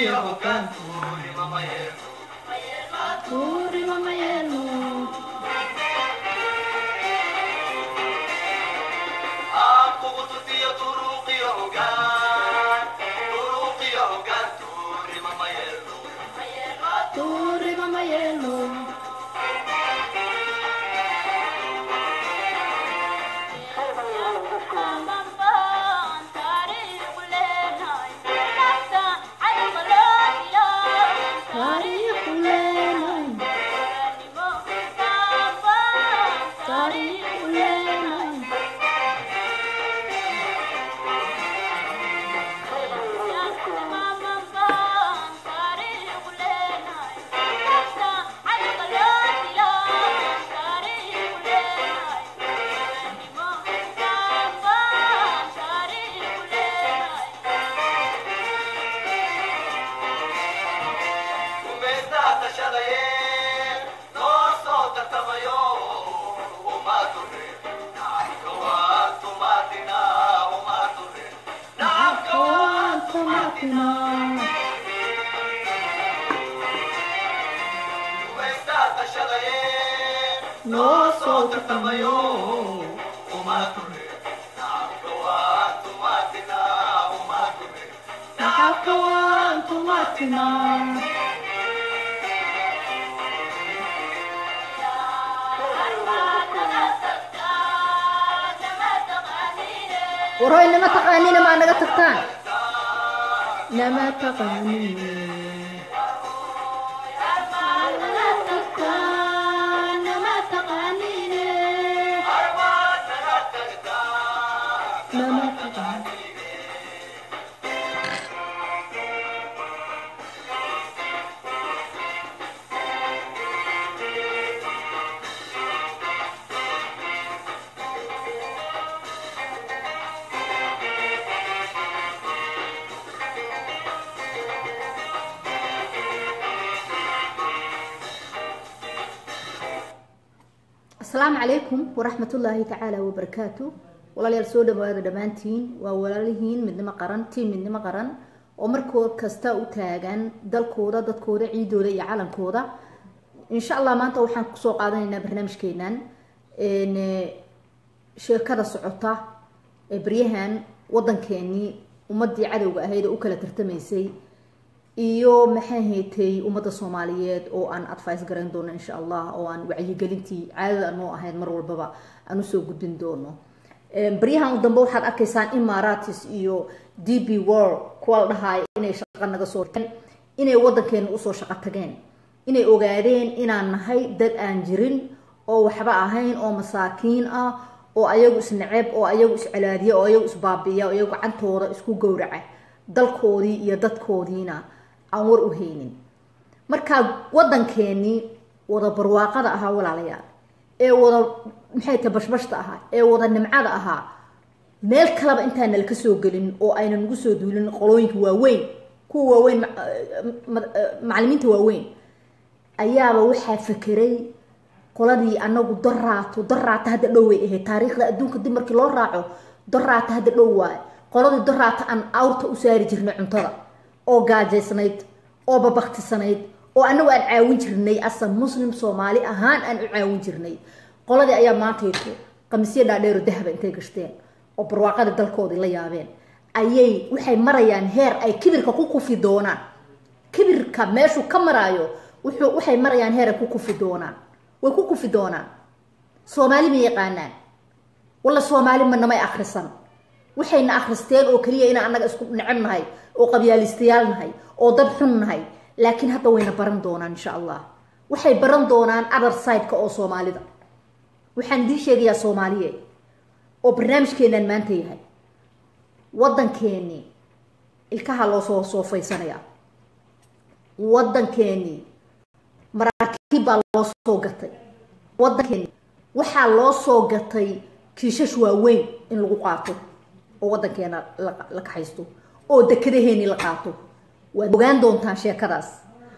iyo hoggaanku rimama yeelo Turimama yeelo. aan kugu tusiyo turuuq iyo hoggaan turuuq iyo hoggaanku rimama yeelo Turimama yeelo. Taariikh u leenahay. Taariikh u leenahay. gumaystaa tashadaye noo soo tartamayo uma ture nacabka waan tumaatina uma ture nacabka waan tumaatina gumaystaa tashadaye noo soo tartamayo uma ture nacabka waan tumaatina uma ture nacabka waan tumaatina Waroy nama taqaanina maa naga tagtaan nama taqaanina Nama tagtaan, nama taqaanina nama taqaanina asalaamu calaykum waraxmatullaahi tacaala wabarakaatu walaalayaal soo dhawaada dhammaantiin waa walaalihiin midnimo qaran tiim midnimo qaran oo markoo kasta u taagan dalkooda dadkooda ciidooda iyo calankooda insha allah maanta waxaan kusoo qaadanaynaa barnaamijkeenan een, eh, sheekada socota ee baryahan wadankeenii ummadii cadowga ahayd oo u kala tartamaysay iyo maxaa haytay ummadda soomaaliyeed oo aan advice garan doono insha allah oo aan wacyigelintii caadada noo ahayd mar walbaba aan usoo gudbin doono Een, baryahan dambe waxaad arkaysaan imaratis iyo d b world kuwa la dhahaay inay shaqo naga soo inay wadankeena usoo shaqo tageen inay ogaadeen inaan nahay dad aan jirin oo waxba ahayn oo masaakiin ah oo ayagu isnaceb oo ayagu iscelaadiya oo ayagu isbaabiya oo ayagu gacantooda isku gowraca dalkoodii iyo dadkoodiina aan war u haynin markaa wadankeenii wada barwaaqada ahaa walaalayaal ee wada maxay tahay bashbashta ahaa ee wada nimcada ahaa meel kaleba intaan nala ka soo gelin oo ayna nagu soo duulin qolooyinka waaweyn kuwa waaweyn ma- ma- macalimiinta waaweyn ayaaba waxaa fakeray qoladii anagu daraato daraata hadda dhow way ahayd taariikhda adduunka dib markii loo raaco daraata hadda dhow waaye qoladii daraata aan awrta u saari jirnay cuntada oo gaajaysnayd oo babaktisanayd oo anagu aan caawin jirnay asa muslim soomaali ahaan aan u caawin jirnay qoladii ayaa maantayto qamisyo dhaadheero dahaba intay gashteen oo barwaaqada dalkoodii la yaabeen ayay waxay marayaan heer ay kibirka ku kufi doonaan kibirka meeshuu ka maraayo wuxuu waxay marayaan heer ay ku kufi doonaan way ku kufi doonaan soomaali ma yaqaanaan walla soomaali ma namay akhrisan waxayna akhristeen oo keliya inaan annaga isku neceb nahay oo qabyaalistayaal nahay oo dad xun nahay laakiin hadda wayna baran doonaan insha allah waxay baran doonaan other side-ka oo soomaalida waxaan idiin sheegayaa soomaaliye oo barnaamijkeenan maanta yahay waddankeennii ilkaha loo soo soofaysanaya waddankeennii maraakiib baa loo soo gatay waddankeennii waxaa loo soo gatay kiishash waaweyn in lagu qaato oo waddankeena la la kaxaysto oo dekedaheenii la qaato waad ogaan doontaan sheekadaas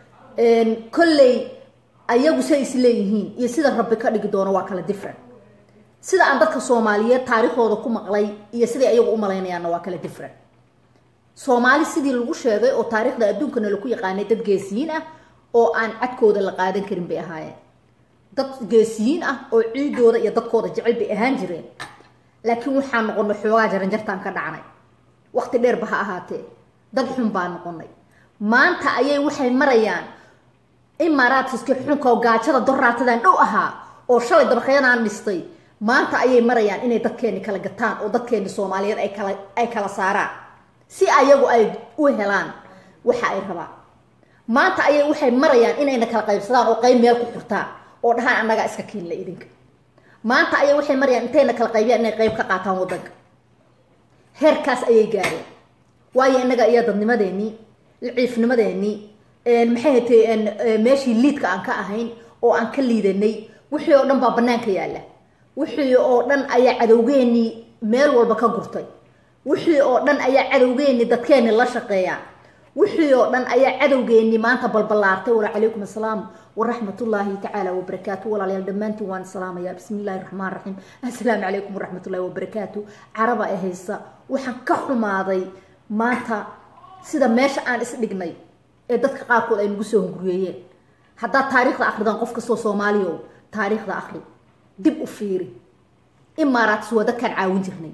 kolley ayagu say is leeyihiin iyo sida rabbi ka dhigi doono waa kala different sida aan dadka soomaaliyeed taariikhdooda ku maqlay iyo siday ayagu u malaynayaanna waa kala different soomaali sidii lagu sheegay oo taariikhda adduunkana laku yaqaanay dad geesiyiin ah oo aan cadkooda la qaadan karin bay ahaayeen dad geesiyiin ah oo ciidooda iyo dadkooda jecel bay ahaan jireen laakiin waxaan noqonay xoogaa jaranjartaan ka dhacnay waqti dheerba ha ahaatee dad xun baa noqonay maanta ayay waxay marayaan imaaraadkiski xunka oo gaajada doraatadan dhow ahaa oo shalay dabaqyadaan dhistay maanta ayay marayaan inay dadkeeni kala gataan oo dadkeeni soomaaliyeed ay kala ay kala saaraan si ayagu ay u helaan waxa ay rabaan maanta ayay waxay marayaan inayna kala qaybsadaan oo qayb meel ku xurtaan oo dhahaan annagaa iska kiinla idinka maanta ayay waxay marayaan intayna kala qaybiyaan inay qayb ka qaataan waddanka heerkaas ayay gaareen waayo innaga iyo dadnimadeenii liciifnimadeenii maxay hatay meeshii liidka aan ka ahayn oo aan ka liidanay wixii oo dhan baa banaanka yaalla wixii oo dhan ayaa cadowgeenii meel walba ka gurtay wixii oo dhan ayaa cadowgeenii dadkeenii la shaqeeyaa wixii oo dhan ayaa cadowgeenii maanta balballaartay wala calaykum assalaam waraxmatullaahi tacaala wabarakaatu walaalayaal dhammaantiin waan salaamaya bismi illaahi raxmaan raxiim assalaamu calaykum waraxmatullahi wabarakaatu caraba ee haysa waxaan ka xumaaday maanta sida meesha aan isdhignay ee dadka qaarkood ay nagu soo hunguriyeeyeen haddaad taariikhda akridaan qof kastoo soomaaliya o taariikhda akri dib u fiiri imaaraatis waa dadkaan caawin jirnay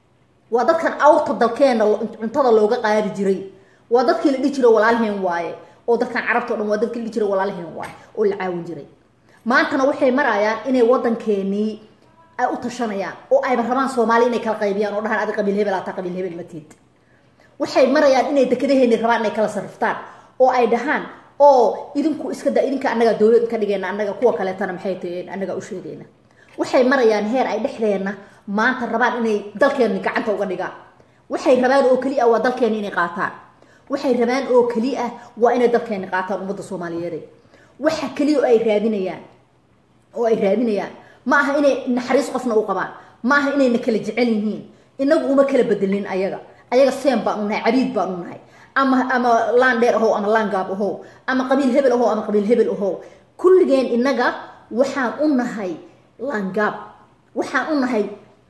waa dadkan awrta dalkeena cuntada looga qaadi jiray waa dadkii la dhihi jiray walaalheen waaye oo dadkan carabta o dhan waa dadkii la dhihi jiray walaalheen waaye oo la caawin jiray maantana waxay marayaan inay waddankeenii ay u tashanayaan oo ayba rabaan soomaali inay kala qaybiyaan oo dhahaan adi qabiil hebel ataa qabiil hebel matiid waxay marayaan inay dekadaheeni rabaan inay kala sarriftaan oo ay dhahaan oo idinku iska da idinka annaga dowlad ka dhigayna annaga kuwa kaleetana maxay taheen annaga u sheegayna waxay marayaan heer ay dhexdeenna maanta rabaan inay dalkeeni gacanta uga dhigaan waxay rabaan oo keli ah waa dalkeeni inay qaataan waxay rabaan oo keli ah waa inay dalkeeni qaataan ummadda soomaaliyeed waxa keliya oo ay raadinayaan oo ay raadinayaan ma aha inay naxariis qofna u qabaan ma aha inayna kala jecel yihiin inagu uma kala bedelin ayaga ayaga seen baan unahay cabiid baan unahay ama ama laan dheer ahow ama laan gaab ahow ama qabiil hebel ahow ama qabiil hebel ahow kulligeen inaga waxaan u nahay laangaab waxaan u nahay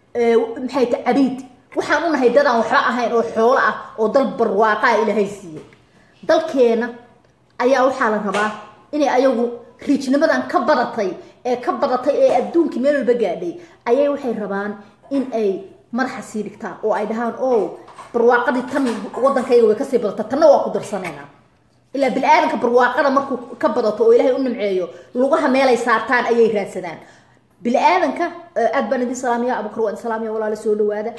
maxay ta cabiid waxaan u nahay dadaan waxba ahayn oo xoolo ah oo dal barwaaqaa ilaahay siiyey dalkeena ayaa waxaa la rabaa inay ayagu riijnimadan ka badatay ee ka badatay ee adduunkii meel walba gaadhay ayay waxay rabaan in ay madaxa sii dhigtaan oo ay dhahaan o barwaaqadii tan waddankayga way kasii badata tanna waa ku darsanayna ilaa bini-aadanka barwaaqada markuu ka badato oo ilaahay u nimceeyo lugaha meelay saartaan ayay raadsadaan bini-aadanka aad baan idin salaamaya abukar waan salaamaya walaala soo dhawaada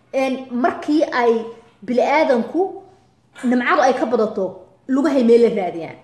markii ay bini-aadanku nimcadu ay ka badato lugahay meel la raadiyaan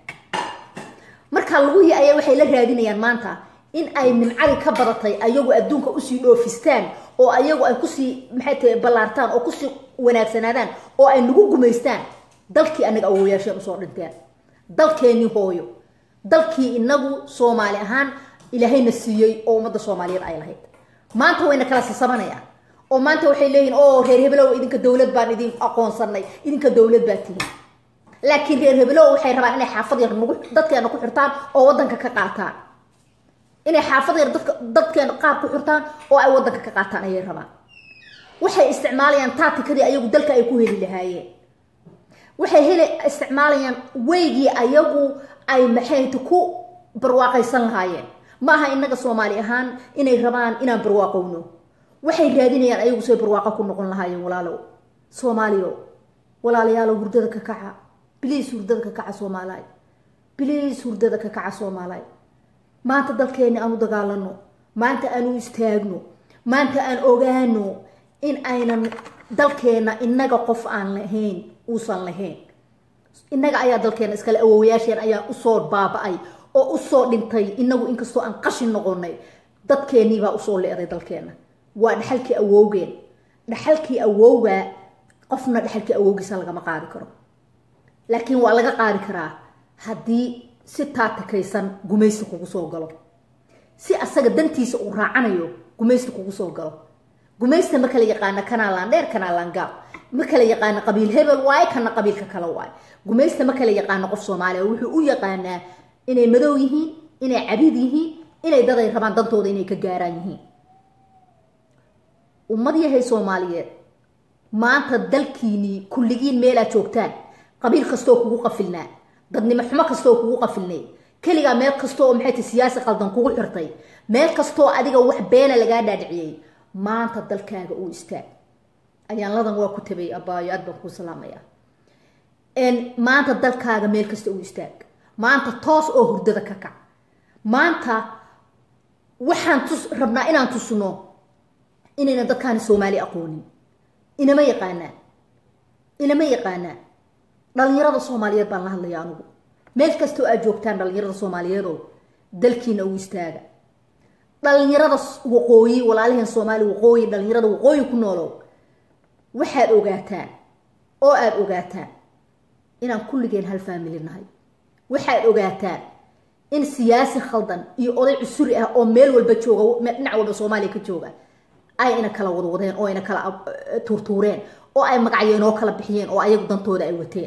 marka lugihii ayaa waxay la raadinayaan maanta in ay nimcadii ka badatay ayagu adduunka usii dhoofistaan oo ayagu ay kusii maxay tahay ballaartaan oo kusii wanaagsanaadaan oo ay nagu gumaystaan dalkii anaga awowayaasheen usoo dhinteen dalkeenii hooyo dalkii inagu soomaali ahaan ilaahayna siiyey oo ummadda soomaaliyeed ay lahayd maanta wayna kala sisabanayaan oo maanta waxay leeyihin o reer hebelow idinka dowlad baan idin aqoonsanay idinka dowlad baa tihin laakiin reer hebelow waxay rabaan inay xaafad yar nagu dadkeena ku xirtaan oo waddanka ka qaataan inay xaafad yar dadka dadkeena qaar ku xirtaan oo ay waddanka ka qaataan ayay rabaan waxay isticmaalayaan taatikadii ayagu dalka ay ku heli lahaayeen waxay heli isticmaalayaan weygii ayagu ay maxayta ku barwaaqaysan lahaayeen ma aha inaga soomaali ahaan inay rabaan inaan barwaaqowno waxay raadinayaan ayagu say barwaaqo ku noqon lahaayeen walaalow soomaaliyo walaalayaalow hurdada ka kaca biliis hurdada ka kaca soomaalaay biliis hurdada ka kaca soomaalaay maanta dalkeeni aan u dagaalano maanta aan u istaagno maanta aan ogaano in aynan dalkeena inaga qof aan lahayn uusan lahayn inaga ayaa dalkeena iskale awowayaasheen ayaa usoo baaba-ay oo usoo dhintay inagu inkastoo aan qashin noqonay dadkeeniibaa usoo le-day dalkeena waa dhaxalkii awowgeen dhaxalkii awowgaa qofna dhaxalkii awowgiisa lagama qaadi karo laakiin waa laga qaadi karaa haddii si taatikaysan gumaysi kugu soo galo si asaga dantiisa uu raacanayo gumaysta kugu soo galo gumaysta ma kala yaqaana kanaalaan dheer kanaalaan gaab ma kala yaqaano qabiil hebel waaye kana qabiilka kale waaye gumaysta ma kala yaqaano qof soomaaliya wuxuu u yaqaanaa inay madow yihiin inay cabiid yihiin inay daday rabaan dantooda inay ka gaaraan yihiin ummad yahay soomaaliyeed maanta dalkiinii kulligiin meelaa joogtaan qabiil kastoo kugu qafilnaa dadnimo xumo kastoo kugu qafilnay keligaa meel kasta oo maxay tahay siyaasi qaldan kugu xirtay meel kastoo adiga wax beena lagaa dhaadhiciyey maanta dalkaaga uu istaag ayaanladan waa ku tabay abaayo aad baan kuu salaamaya maanta dalkaaga meel kasta uu istaag maanta toos oo hurdada ka kac maanta waxaan tus rabnaa inaan tusno inayna dadkaani soomaali aqoonin inama yaqaanaa inama yaqaanaa dhalinyarada soomaaliyeed baan la hadlaya anugu meel kastoo aad joogtaan dhalinyarada soomaaliyeedoo dalkiina uu istaaga dhalinyarada waqooyi walaalaheen soomaali waqooyi dhalinyarada waqooyi ku noolow waxaad ogaataan oo aada ogaataan inaan kulligeen hal faamili nahay waxaad ogaataan in siyaasi khaldan iyo oday cusuri ah oo meel walba jooga dhinac walba soomaaliya ka jooga ay ina kala wadwadeen oo ina kala tuurtuureen oo ay magacyeenoo kala bixiyeen oo ayagu dantooda ay wateen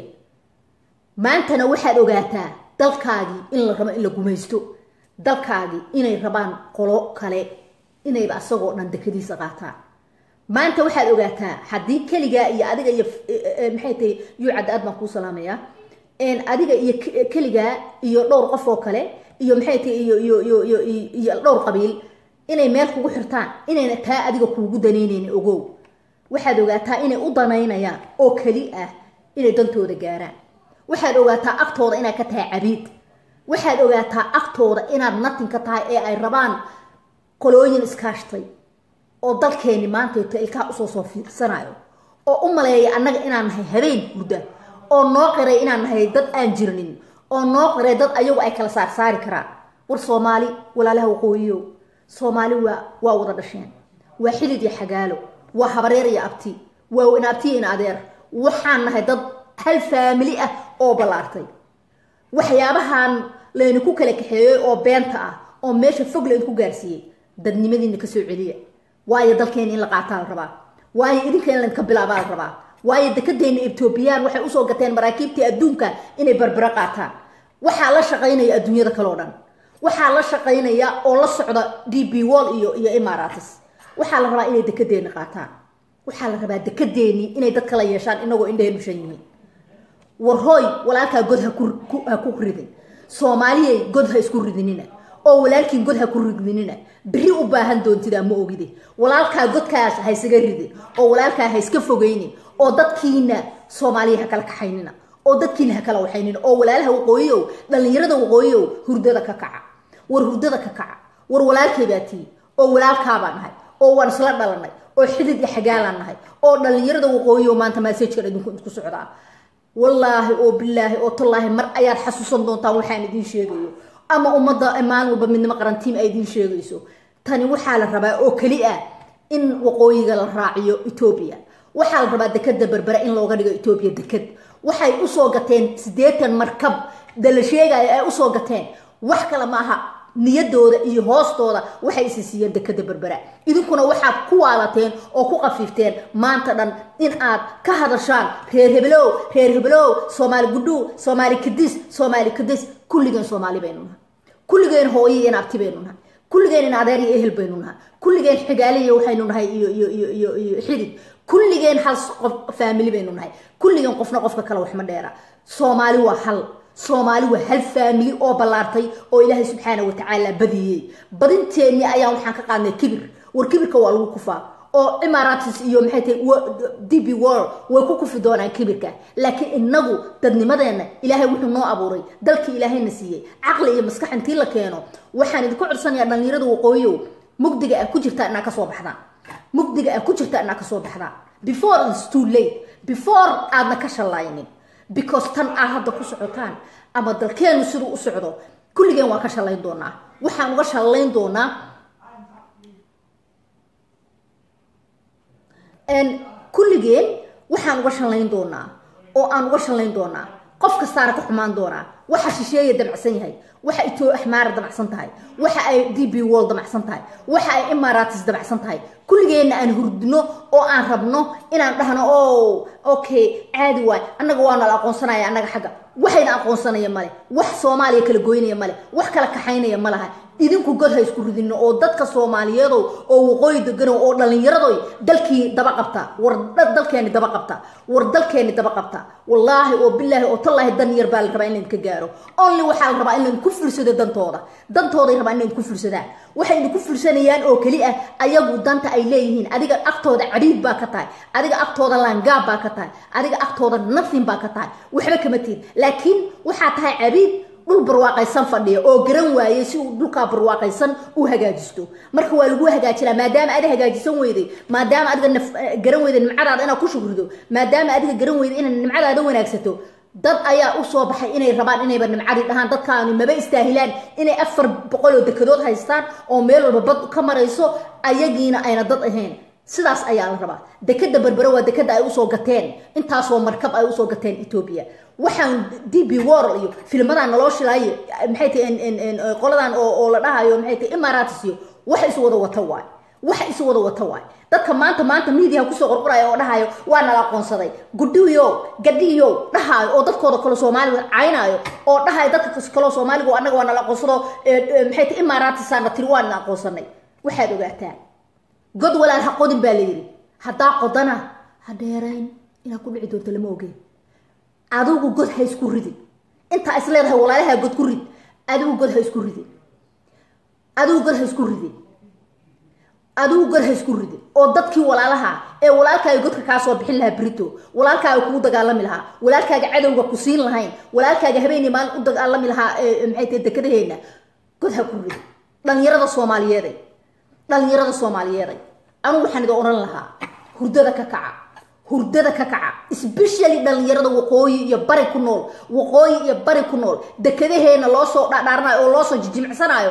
maantana waxaad ogaataa dalkaagii in la rabo in la gumaysto dalkaagii inay rabaan qolo kale inayba asagoo dhan dekadiisa qaataan maanta waxaad ogaataa haddii keligaa iyo adiga iyo maxay tahay yuucadda aad baan kuu salaamayaa adiga iyo keligaa iyo dhowr qof oo kale iyo maxay tahay iyo iyo iyo iyo iyo dhowr qabiil inay meel kugu xirtaan inayna taa adiga kuugu danaynaynin ogow waxaad ogaataa inay u danaynayaan oo keli ah inay dantooda gaaraan waxaad ogaataa agtooda inaad ka tahay cabiid waxaad ogaataa agtooda inaad natin ka tahay ee ay rabaan qolooyin iskaashtay oo dalkeeni maantayto ilkaha usoo soo fiirsanayo oo u maleeya annaga inaan nahay habeen hurda oo noo qiray inaan nahay dad aan jirnin oo noo qiray dad ayagu ay kala saarsaari karaan war soomaali walaalaha waqooyiyo soomaali waa waa wada dhasheen waa xidid iyo xagaalo waa habareer iyo abti waa inaabtiyo in adeer waxaan nahay dad hal faamili ah oo ballaartay waxyaabahan laydinku kala kaxeeyey oo beenta ah oo meesha fog laydinku gaarsiiyey dadnimadiina kasoo celiya waayo dalkeena in la qaataa la rabaa waayo idinka in laydinka bilaabaa la rabaa waayo dekadeena etoobiyaan waxay usoo gateen maraakiibtii adduunka inay barbaro qaataan waxaa la shaqaynaya adduunyada kale oo dhan waxaa la shaqaynaya oo la socda d b wall iyo iyo imaratis waxaa la rabaa inay dekadeeni qaataan waxaa la rabaa dekadeeni inay dad kala yeeshaan inagoo indhaheen ushan yihiin war hooy walaalkaa god ha ku ridin soomaaliyay god ha isku ridinina oo walaalkiin god ha ku ridinina beri u baahan doontidaa ma ogide walaalkaa godkaas ha isaga ridin oo walaalkaa ha iska fogeynin oo dadkiina soomaaliya ha kala kaxaynina oo dadkiina ha kala waxaynina oo walaalaha waqooyiyow dhallinyarada waqooyiyow hurdada ka kaca war hurdada ka kaca war walaalkay baa tii oo walaalkaabaa nahay oo waan isla dhalanay oo xidid iyo xagaalaan nahay oo dhallinyarada waqooyiyow maanta maasajkan idinku isku socdaa wallaahi oo bilaahi oo tallaahi mar ayaad xasuusan doontaan waxaan idiin sheegayo ama ummadda maalin walba midnimo qarantiim ay idiin sheegayso tani waxaa la rabaa oo keli ah in waqooyiga la raaciyo etoobiya waxaa la rabaa dekada berbera in looga dhigo etoobiya dekad waxay usoo gateen siddeetan markab dala sheegaya ay usoo gateen wax kale ma aha niyadooda iyo hoostooda waxay isi siiyeen dekada berbera idinkuna waxaad ku waalateen oo ku qafiifteen maanta dhan in aad ka hadashaan reer hebelow reer hebelow soomaali gudhuu soomaali kadis soomaali kadis kulligeen soomaali baynu nahay kulligeen hooyo iyo abti baynu nahay kulligeen in adeer iyo ehel baynu nahay kulligeen xigaaliya waxaynu nahay iyo iyo iyo iyo iyo xidid kulligeen hal qof faamili baynu nahay kulligeen qofna qofka kale waxma dheera soomaali waa hal soomaali waa hal faamili oo ballaartay oo ilaahay subxaana watacaala badiyey badinteenni ayaan waxaan ka qaadnay kibir war kibirka waa lagu kufaa oo imaratis iyo maxay tahay d b world way ku kufi doonaan kibirka laakiin inagu dadnimadeenna ilaahay wuxuu noo abuuray dalkii ilaahayna siiyey caqli iyo maskax intii la keeno waxaan idinku codsanayaa dhallinyarada waqooyiyow mugdiga ah ku jirta inaa kasoo baxdaan mugdiga ah ku jirta inaa kasoo baxdaan before is too late before aadna ka shallaynin because tan aad hadda ku socotaan ama dalkeenu siduu u socdo kulligeen waan ka shallayn doonaa waxaan uga shallayn doonaa kulligeen waxaan uga shallayn doonaa oo aan uga shallayn doonaa qof kastaana ka xumaan doonaa waxa shisheeya damacsan yahay waxa itoo axmaara damacsan tahay waxa ay d b wall damacsan tahay waxa ay imaratis damacsan tahay kulligeenna aan hurdino oo aan rabno inaan dhahno o okay caadi waay annaga waana la aqoonsanaya annaga xagga waxayna aqoonsanaya male wax soomaaliya kala goynaya male wax kala kaxaynaya ma laha idinku god ha isku ridino oo dadka soomaaliyeedow oo waqooyi degano oo dhallinyaradoy dalkii daba qabta war dalkeeni daba qabta war dalkeeni daba qabta wallaahi oo bilaahi oo tallaahi dan yar baa la rabaa in laydinka gaaro only waxaa la rabaa in laydinku fulsado dantooda dantooday rabaa in laydinku fulsadaan waxay idinku fulsanayaan oo keli ah ayagu danta ay leeyihiin adiga agtooda cadhiid baa ka tahay adiga agtooda laangaab baa ka tahay adiga agtooda nothing baa ka tahay waxba kama tihin laakiin waxaa tahay cabiid dhul barwaaqaysan fadhiya oo garan waayey si uu dhulkaa barwaaqaysan u hagaajisto marka waa lagu hagaajinaa maadaama ada hagaajisan weyday maadaama adiga naf garan weyday nimcadaada inaad ku shukrido maadaama adiga garan weyday inaad nimcadaada wanaagsato dad ayaa usoo baxay inay rabaan inayba nimcadii dhahaan dadkaani maba istaahilaan inay afar boqol oo dekedood haystaan oo meel walba bad ka marayso ayagiina ayna dad ahayn sidaas ayaa la rabaa dekeda berbere waa dekeda ay usoo gateen intaasoo markab ay usoo gateen etoobiya waxaan d b worl iyo filmadan naloo shilaayo maxay tahay qoladan oo la dhahayo maxay tahay imaratis iyo waxa is wada wata waay waxa is wada wata waay dadka maanta maanta miidiyaha kusoo qorqoraya oo dhahayo waa nala aqoonsaday gudhiyo gadhiyo dhahayo oo dadkooda kale soomaaliga caynaayo oo dhahayo dadka kaleo soomaaliga oo annaga waa nala aqoonsado maxay tahay imaratisaana tiri waa nala aqoonsanay waxaad ogaataan god walaal ha qodin baa la yidhi haddaa qodana ha dheerayn inaad ku dhici doonto lama ogeen adigu god ha isku ridin intaa is leedahay walaalaha god ku rid adigu god ha isku ridin adigu god ha isku ridin adigu god ha isku ridin oo dadkii walaalaha ee walaalkaaga godka kaa soo bixin lahaa brito walaalkaaga kugu dagaalami lahaa walaalkaaga cadowga ku siin lahayn walaalkaaga habeenii maalin u dagaalami lahaa maxay tahay dekadaheena god ha ku ridin dhalinyarada soomaaliyeeday dhalinyarada soomaaliyeeday anugu waxaan idin odhan lahaa hurdada ka kaca hurdada ka kaca sbeshally dhalinyarada waqooyi iyo bari ku nool waqooyi iyo bari ku nool dekadaheena loo soo dhadhaaranayo oo loosoo jijimicsanaayo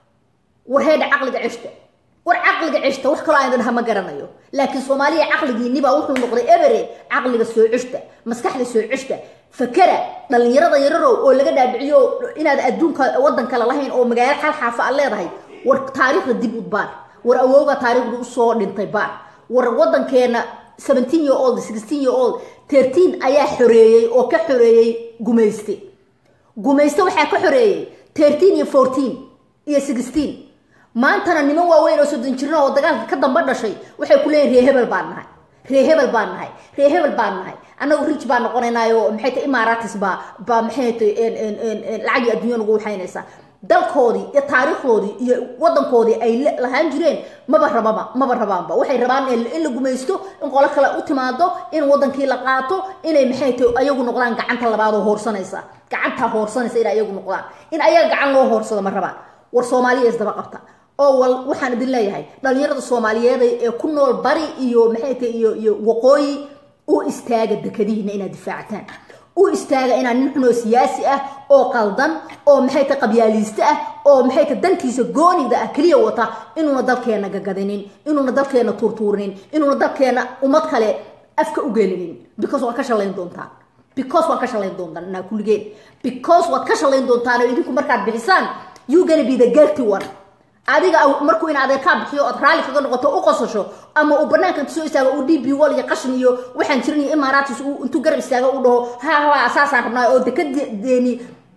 war heedha caqliga ceshta war caqliga ceshta wax kaloo aan idin dhaha ma garanayo laakiin soomaaliya caqligiinibaa wuxuu noqday ebere caqliga soo ceshta maskaxda soo ceshta fakara dhalinyarada yararow oo laga dhaadhiciyo inaad adduunka waddan kale lahayn oo magaalo xal xaafa aad leedahay war taariikhda dib u baar war awowga taariikhdu usoo dhintay baar war waddankeena seventeen year old sixteen year old thirteen ayaa xoreeyey oo ka xoreeyey gumayste gumayste waxaa ka xoreeyey thirteen iyo fourteen iyo sixteen maantana niman waaweyn oo soddon jirna oo dagaalka ka damba dhashay waxay ku leeyihin ree hebel baan nahay ree hebel baan nahay ree hebel baan nahay annagu rich baan noqonaynaayo maxay tahay imaratis baa baa maxay tahay lacagii adduunya nagu waxaynaysaa dalkoodii iyo taariikhdoodii iyo wadankoodii ay lahaan jireen maba rababa maba rabaanba waxay rabaan in la gumaysto in qolo kale u timaado in wadankii la qaato inay maxay tahay ayagu noqdaan gacanta labaad oo hoorsanaysa gacantaa hoorsanaysa inay ayagu noqdaan in ayaga gacan loo hoorsado ma rabaan war soomaaliya isdaba qabta oo wal waxaan idin leeyahay dhalinyarada soomaaliyeed ee ku nool bari iyo maxay tahay iyo iyo waqooyi u istaaga dekadihiina inaad difaactaan u istaaga inaan nin xunoo siyaasi ah oo qaldan oo maxay tahay qabyaaliiste ah oo maxay tahay dantiisa goonida ah keliya wata inuuna dalkeena gagadinin inuuna dalkeena tuurtuurinin inuuna dalkeena ummad kale afka u gelinin because waad ka shalayn doontaan because waad ka shalayn doontaan inaa kulligeen because waad ka shalayn doontaan oo idinku markaad bixisaan you gonna be the guilty one adiga markuu in adeerkaa bixiyo ood raalli kaga noqoto u qosasho ama uu banaanka inta soo istaago uu d b wall iyo qashin iyo waxaan jirin iyo imaaratis intuu garab istaago u dhaho ha ha saasaan rabnaa oo dekadeeni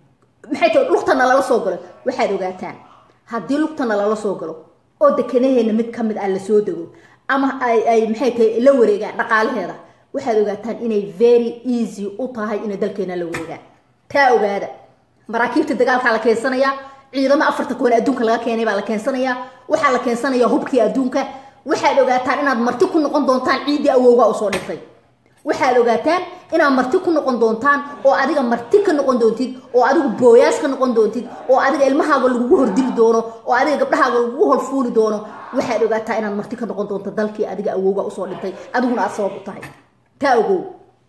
maxay tahay lugtana lala soo galo waxaad ogaataan haddii lugtana lala soo galo oo dekanaheena mid ka mid ah la soo dego ama ay ay maxay tahay la wareegaan dhaqaalaheeda waxaad ogaataan inay very easy u tahay inay dalkeena la wareegaan taa ogaada maraakiibta dagaalkaa la keensanayaa ciidamo afarta kuwan adduunka laga keenay baa la keensanayaa waxaa la keensanaya hubkii adduunka waxaad ogaataan inaad marti ku noqon doontaan ciiddii awowga usoo dhintay waxaad ogaataan inaad marti ku noqon doontaan oo adiga marti ka noqon doontid oo adigu booyaas ka noqon doontid oo adiga ilmahaaga lagugu hordili doono oo adiga gabdhahaaga lagugu horfuuli doono waxaad ogaataa inaad marti ka noqon doonto dalkii adiga awowga usoo dhintay adiguna aad sabab u tahay taa ogow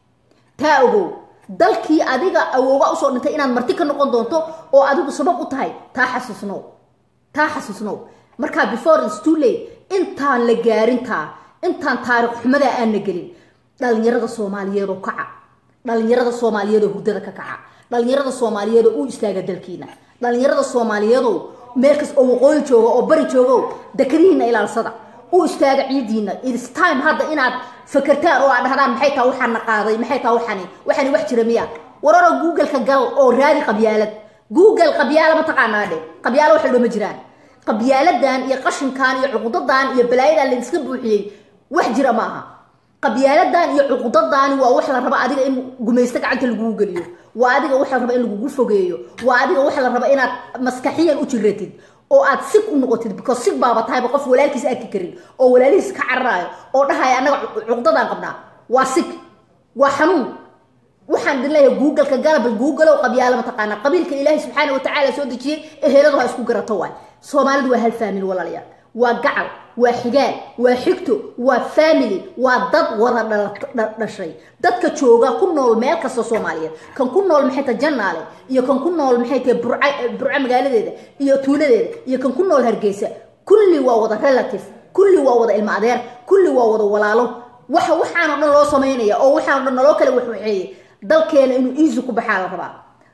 taa ogow dalkii adiga awooga usoo dhintay inaad marti ka noqon doonto oo adigu sabab u tahay taa xasuusnow taa xasuusnow markaa before is too late intaan la gaarintaa intaan taariikh xumadaa aan la gelin dhalinyarada soomaaliyeed oo kaca dhalinyarada soomaaliyeed oo hurdada ka kaca dhalinyarada soomaaliyeed oo u istaaga dalkiina dhalinyarada soomaaliyeedoo meel kas oo waqooyi jooga oo bari joogo dekadihiina ilaalsada u istaaga ciidiina its time hadda inaad fakertaan oo aad dhahdaan maxay taa waxaan na qaaday maxay taa waxani waxani wax jira miya wararo googleka gal oo raadi qabyaalad google qabyaala ma taqaanaa dhe qabyaalo waxa dhoma jiraan qabyaaladan iyo qashinkan iyo cuqudadan iyo balaayadan layska buuxiyey wax jira ma aha qabyaaladan iyo cuqudadaani waa wax la raba adiga in gumaysto gacanta lagugu geliyo waa adiga wax la raba in lagugu fogeeyo waa adiga wax la raba inaad maskaxiyan u jiratid oo aad sig u noqotid because sig baaba tahayba qof walaalkiis arki karin oo walaalihiis ka cararaayo oo dhahaya annaga cuqdadaan qabnaa waa sig waa xanuun waxaan idin leeyahay googleka galabal googleow qabyaalo mataqaana qabiilka ilaahay subxaana watacaala soo dejiyey eheladu ha isku garato waay soomaalidu waa hal faamil walaalayaal waa gacal waa xigaal waa xigto waa family waa dad wada dhashay dadka jooga ku nool meel kasta soomaaliyeed kan ku nool maxay tahay jannaale iyo kan ku nool maxay tahay burca burca magaaladeeda iyo tuuladeeda iyo kan ku nool hargeysa kulli waa wada relative kulli waa wada ilmo adeer kulli waa wada walaalo waxa waxaan oo dhan loo samaynaya oo waxaan o dhan naloo kale waxwaxeeyey dalkeena inuu iisu ku baxaa la rabaa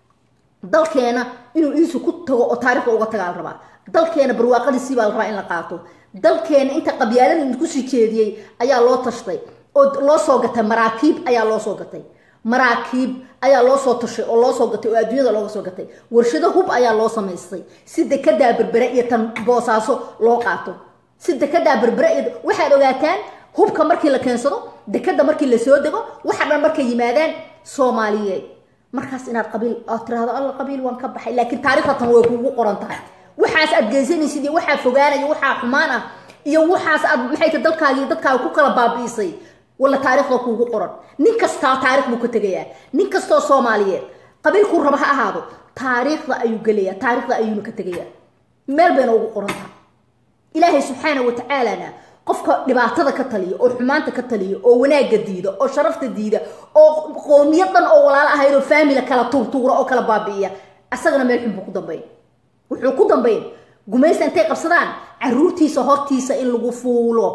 dalkeena inuu iisu ku tago oo taarikhda uga tagaa la rabaa dalkeena barwaaqadiisii baa la rabaa in la qaato dalkeena inta qabyaalada idkusii jeediyey ayaa loo tashtay oo loo soo gatay maraakiib ayaa loo soo gatay maraakiib ayaa loo soo tashay oo loo soo gatay oo adduunyada looga soo gatay warshado hub ayaa loo samaystay si dekedaa berbere iyo tan boosaaso loo qaato si dekedaa berbere iyo waxaad ogaataan hubka markii la keensado dekeda markii lasoo dego waxa dhan markay yimaadaan soomaaliyeed markaas inaad qabiil aad tirahdo alla qabiil waan ka baxay laakiin taarikhda tan way kuugu qoran tahay waxaas aad geysanaysid iyo waxaa fogaanaya waxaa xumaan ah iyo waxaas aad maxay ta dalkaaga iyo dadkaaga ku kala baabi'isay walla taarikhda kuugu qoran nin kastaa taarikh buu ka tegayaa nin kastoo soomaaliyeed qabiilkuu raba ha ahaado taariikhda ayuu gelayaa taarikhda ayuuna ka tegayaa meel bayna ugu qoran tahay ilaahay subxaana wa tacaalana qofka dhibaatada ka taliya oo xumaanta ka taliya oo wanaagga diida oo sharafta diida oo qoomiyad dhan oo walaalo ahayd oo faamila kala tuurtuura oo kala baabi'iya asagana meel xun buu ku dambayn wuxuu ku dambayn gumaysta intay qabsadaan caruurtiisa hortiisa in lagu fuulo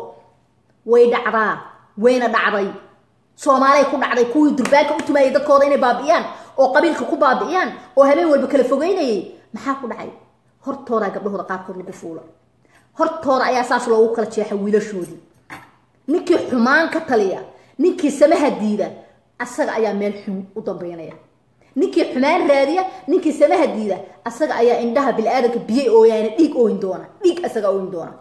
way dhacdaa wayna dhacday soomaalay ku dhacday kuwii durbaanka u tumaayay dadkooda inay baabi'iyaan oo qabiilka ku baabi'iyaan oo habeen walba kala fogeynayay maxaa ku dhacay hortoodaa gabdhahooda qaarkood lagu fuula hortooda ayaa saas loogu kala jeexa wiilashoodii ninkii xumaan ka taliya ninkii samaha diida asaga ayaa meel xun u dambeynaya ninkii xumaan raadiya ninkii samaha diida asaga ayaa indhaha bili-aadanka biyey ooyaana dhiig ooyin doona dhiig asaga ooyin doona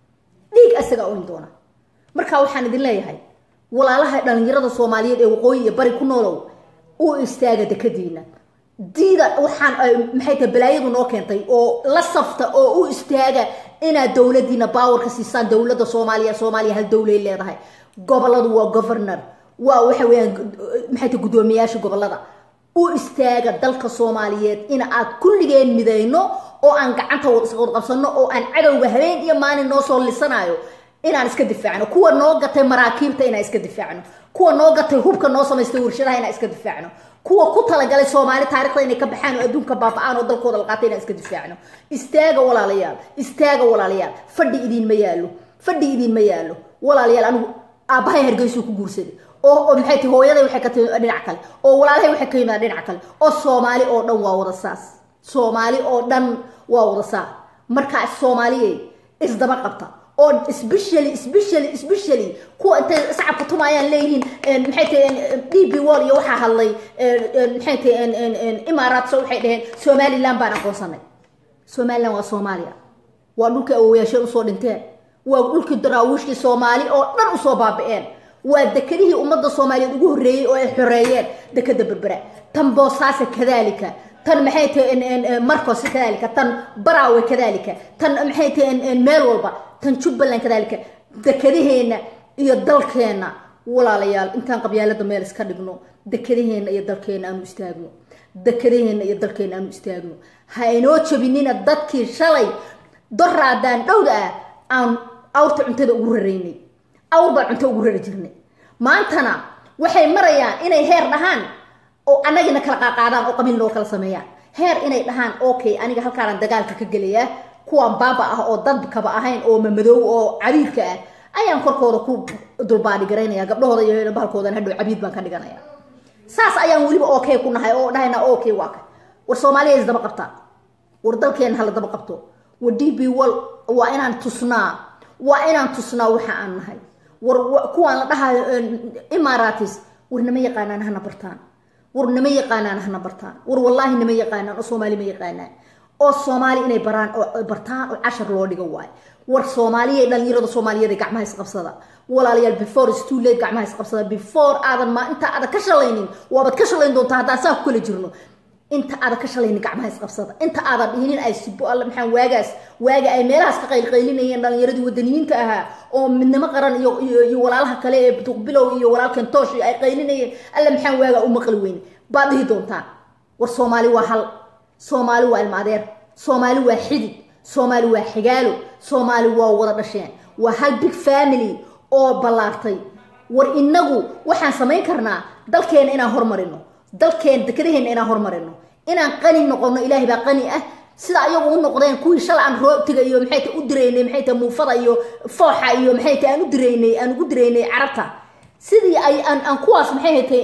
dhiig asaga ooyin doona marka waxaan idin leeyahay walaalaha dhalinyarada soomaaliyeed ee waqooyi iyo bari ku noolow u istaaga dekadiina diida waxaan maxay tahay balaayadu noo keentay oo la safta oo u istaaga inaad dowladiina baawarka siisaan dowladda soomaaliya soomaaliya hal dowlay leedahay goboladu waa governor waa waxa weeyaan maxay tahay guddoomiyaasha gobolada u istaaga dalka soomaaliyeed in aad kulligeen midayno oo aan gacanta wad qabsano oo aan cadowga habeen iyo maalin noo soo lisanayo inaan iska difaacno kuwa noo gatay maraakiibta inaan iska difaacno kuwa noo gatay hubka noo samaystay warshadaha inaan iska difaacno kuwa ku talagalay soomaali taarikhda inay ka baxaan oo adduunka baaba-aan oo dalkooda la qaatay inaan iska difaacno istaaga walaalayaal istaaga walaalayaal fadhi idiinma yaallo fadhi idiinma yaallo walaalayaal anigu aabbahay hargeysuu ku guursaday oo oo maxay tahay hooyaday waxay ka timi dhinac kale oo walaalahay waxay ka yimaada dhinac kale oo soomaali oo dhan waa wada saas soomaali oo dhan waa wada saas markaa soomaaliyey isdaba qabta oo especially especially especially kuwa intay sacabka tumaayaan leeyihiin maxay tahay d b wall iyo waxaa hadlay maxay tahay imaaraat waxay dhaheen somaliland baan aqoonsanay somaliland waa soomaaliya waa dhulkii awowayaasheen usoo dhinteen waa dhulkii daraawiishtii soomaali oo dhan usoo baabi'een waa dekedihii ummadda soomaaliyeed ugu horreeyey oo ay xoreeyeen dekeda berbera tan boosaasa kadaalika tan maxay tahay marcos kadalika tan barawe kadalika tan maxay tahay meel walba tan jubbaland kadalika dekadaheena iyo dalkeena walaalayaal intaan qabyaalada meel iska dhigno dekadaheena iyo dalkeena aanu istaagno dekadaheena iyo dalkeena aanu istaagno ha inoo jabinina dadkii shalay doraadaan dhowda ah aan awrta cuntada ugu raraynay awr baan cunto ugu rari jirnay maantana waxay marayaan inay heer dhahaan oo annagina kala qaaqaadaan oo qabiil noo kala sameeyaan heer inay dhahaan okay aniga halkaanaan dagaalka ka gelayaa kuwaan baaba ah oo dadkaba ahayn oo mamadoow oo cabiidka ah ayaan korkooda ku dulbaadhigaraynaya gabdhahooda iyo bahalkoodan hadhow cabiid baan ka dhiganaya saas ayaan weliba okay ku nahay oo dhahayna okay waa ka war soomaaliya isdaba qabtaa war dalkeena hala daba qabto war d b wal waa inaan tusnaa waa inaan tusnaa waxa aan nahay war kuwaan la dhahayo imaaratis war nama yaqaanaan hana bartaan war nama yaqaanaan hana bartaan war wallaahi nama yaqaanaan oo soomaali ma yaqaanaan oo soomaali inay baraan oo bartaan oo cashar loo dhigo waayo war soomaaliya dhalinyarada soomaaliyeed ee gacmaha isqabsada walaalayaal before is too late gacmaha isqabsada before aadan ma inta aadan ka shalaynin waabaad ka shalayn doontaa haddaan saa ku kala jirno inta aadan ka shalaynin gacmaha isqabsada inta aadan dhihinin ay sibo alle maxaa waagaas waaga ay meelahaas ka qaylqaylinayeen dhalinyaradii wadaniyiinta ahaa oo midnimo qaran iyo iyo iyo walaalaha kale ee duqbilow iyo walaalkan toosh iyo ay qaylinayeen alle maxaa waaga u maqli weyne baad dhihi doontaan war soomaali waa hal soomaali waa ilma adeer soomaali waa xidid soomaali waa xigaalo soomaali waa wada dhasheen waa hal big family oo ballaartay war inagu waxaan samayn karnaa dalkeena inaan hormarino dalkeena dekadaheena inaan hormarino inaan qani noqono ilaahay baa qani ah sida ayagu u noqdeen kuwii shala aan roobtiga iyo maxay ta u diraynay maxay ta muufada iyo fooxa iyo maxay ta aan u diraynay aan ugu diraynay carabta sidii ay aan aan kuwaas maxay haytay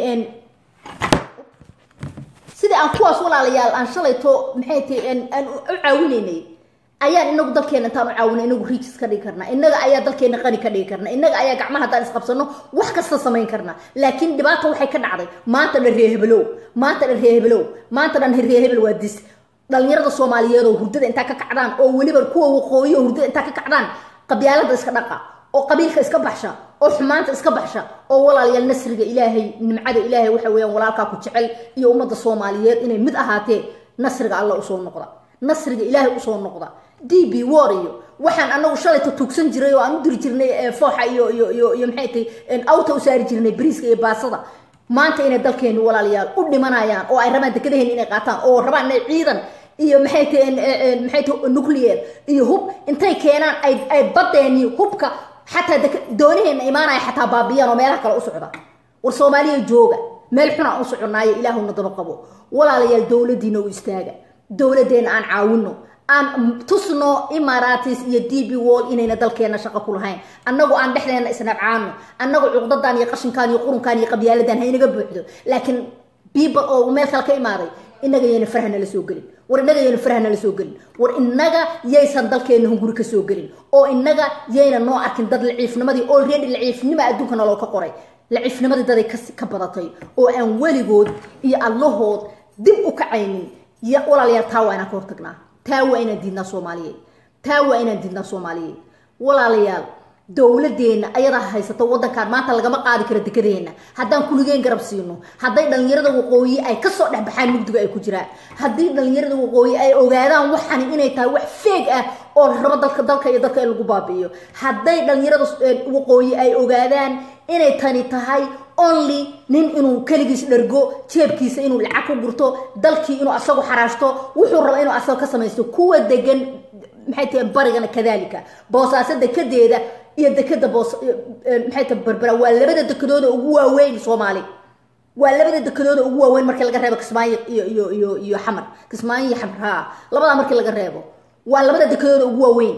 sidii aan kuwaas walaalayaal aan shalayto maxay tahay aan u caawinaynay ayaan inagu dalkeena intaan u caawina inagu riijis ka dhigi karnaa inaga ayaa dalkeena qani ka dhigi karna inaga ayaa gacmaha haddaan isqabsano wax kasta samayn karna laakiin dhibaata waxay ka dhacday maanta dhan reehebelow maanta dhan reehebelow maanta dhan reehebel waa dis dhalinyarada soomaaliyeed oo hurdada intaa ka kacdaan oo weliba kuwa waqooyi oo hurdada intaa ka kacdaan qabyaalada iska dhaqa oo qabiilka iska baxsha oo xumaanta iska baxsha oo walaalayaal nasriga ilaahay nimcada ilaahay waxa weeyaan walaalkaa ku jecel iyo ummadda soomaaliyeed inay mid ahaatee nasriga alla usoo noqda nasriga ilaahay usoo noqda d b war iyo waxaan anagu shalayta tuugsan jiray oo aan u diri jirnay fooxa iyo iyo iyo iyo maxay tahay awta u saari jirnay bariiska iyo baasada maanta inay dalkeeni walaalayaal u dhimanayaan oo ay rabaan dekadaheeni inay qaataan oo rabaan inay ciidan iyo maxay tahay maxay tahay nuclear iyo hub intay keenaan ay ay badeeni hubka xataa doonaheena imaanaya xataa baabiyaan oo meelaha kale u socda war soomaaliya jooga meel xunaan u soconaayo ilaahuna daba qabo walaalayaal dowladiina u istaaga dowladeena aan caawino aan tusno imaratis iyo d b wall inayna dalkeena shaqo ku lahayn annagu aan dhexdeena isnabcaano annagu cuqdadan iyo qashinkan iyo qurunkan iyo qabyaaladan haynaga buuxdo laakiin people oo meel kale ka imaaday inaga yayna farha nala soo gelin war inaga yayna farha nala soo gelin war inaga yaysan dalkeena hunguri ka soo gelin oo inaga yayna noo arkin dad laciifnimadii already laciifnima adduunka nolol ka qoray laciifnimadii daday ka badatay oo aan weligood iyo allahood dib u kacaynin y walaalayaal taa waa inaan ka hortagnaa taa waa inaan diidnaa soomaaliyeed taa waa inaan diidnaa soomaaliyeed walaalayaal dowladeena ayadaa haysato wadankan maanta lagama qaadi karo dekedeena haddaan kuligeen garab siino hadday dhalinyarada waqooyi ay kasoo dhexbaxaan mugdiga ay ku jiraan haddii dhalinyarada waqooyi ay ogaadaan waxani inay tahay wax feeg ah oo la rabo dalka dalka iyo dalka in lagu baabi'iyo hadday dhalinyarada waqooyi ay ogaadaan inay tani tahay only nin inuu keligiis dhergo jeebkiisa inuu lacag ku gurto dalkii inuu asagu xaraashto wuxuu raba inuu asaga ka samaysto kuwa degan maxay tahay barigana kadalika boosaaso dekedeeda iyo dekeda boos maxay tahay berbera waa labada dekedooda ugu waaweyn soomaali waa labada dekedooda ugu waaweyn markii laga reebo kismaayo iyo iyo iyo iyo xamar kismaayo iyo xamar haa labadaa markii laga reebo waa labada dekedooda ugu waaweyn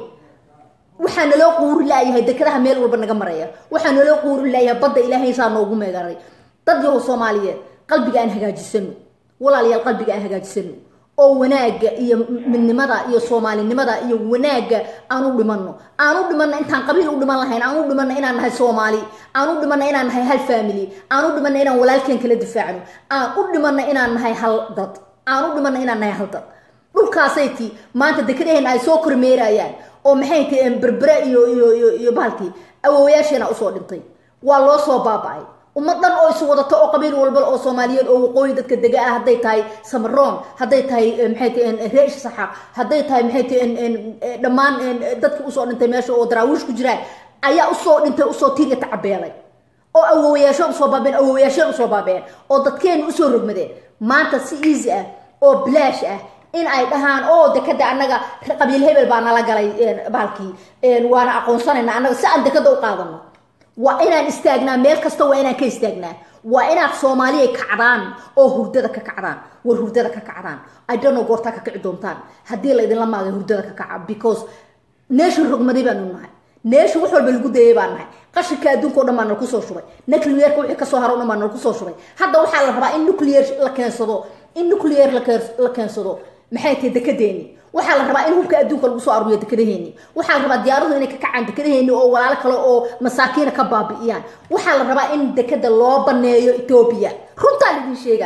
waxaa naloo quuri laayahay dekadaha meel walba naga maraya waxaa naloo quuri laayahay badda ilaahay saa noogu meegaray dad yahow soomaaliyeed qalbiga aan hagaajisano walaalayaal qalbiga aan hagaajisano oo wanaagga iyo midnimada iyo soomaalinimada iyo wanaagga aan u dhimano aan u dhimano intaan qabiil u dhiman lahayn aan u dhimano inaan nahay soomaali aan u dhimano inaan nahay hal family aan u dhimano inaan walaalkeen kala difaacno aan u dhimano inaan nahay hal dad aan u dhimano inaan nahay hal dad dhulkaasay ti maanta dekadaheena ay soo kormeerayaan oo maxay tahay berbere iyo iyo iyo iyo bahalkii awoowayaasheena usoo dhintay waa loo soo baaba-ay ummad dhan oo isu wadato oo qabiil walba oo soomaaliyeed oo waqooyi dadka dega ah hadday tahay samaroon hadday tahay maxay tahay reesh saxaaq hadday tahay maxay tahay dhammaan dadki usoo dhintay meesha oo daraawiish ku jiraan ayaa usoo dhintay usoo tiirya tacabeelay oo awoowayaasho usoo baabeen awoowayaasheen usoo baabeen oo dadkeena usoo rogmadeen maanta si easy ah oo bilaash ah in ay dhahaan oo dekada annaga qabiil hebel baa nala galay bahalkii waana aqoonsanayna annaga si aan dekada u qaadano waa inaan istaagnaa meel kasta waa inaan ka istaagnaa waa inaad soomaaliya kacdaan oo hurdada ka kacdaan war hurdada ka kacdaan idhono goortaa ka kici doontaan haddii la idinla maagay hurdada ka kaca because neeshan rogmaday baanu nahay neesha wax walba lagu dayay baan nahay qashinka adduunka o dhan baa nala kusoo shubay nuclearka wixii kasoo haro o dhan baa nala kusoo shubay hadda waxaa la rabaa in nuclear la keensado in nuclear la keensado maxay tahay dekedeeni waxaa la rabaa in hubka adduunka lagu soo aruuriyo dekadaheeni waxaa la rabaa diyaaradu inay ka kacaan dekadaheeni oo walaalo kale oo masaakiina ka baabi'iyaan waxaa la rabaa in dekada loo baneeyo etoobiya runtaa laidin sheegaya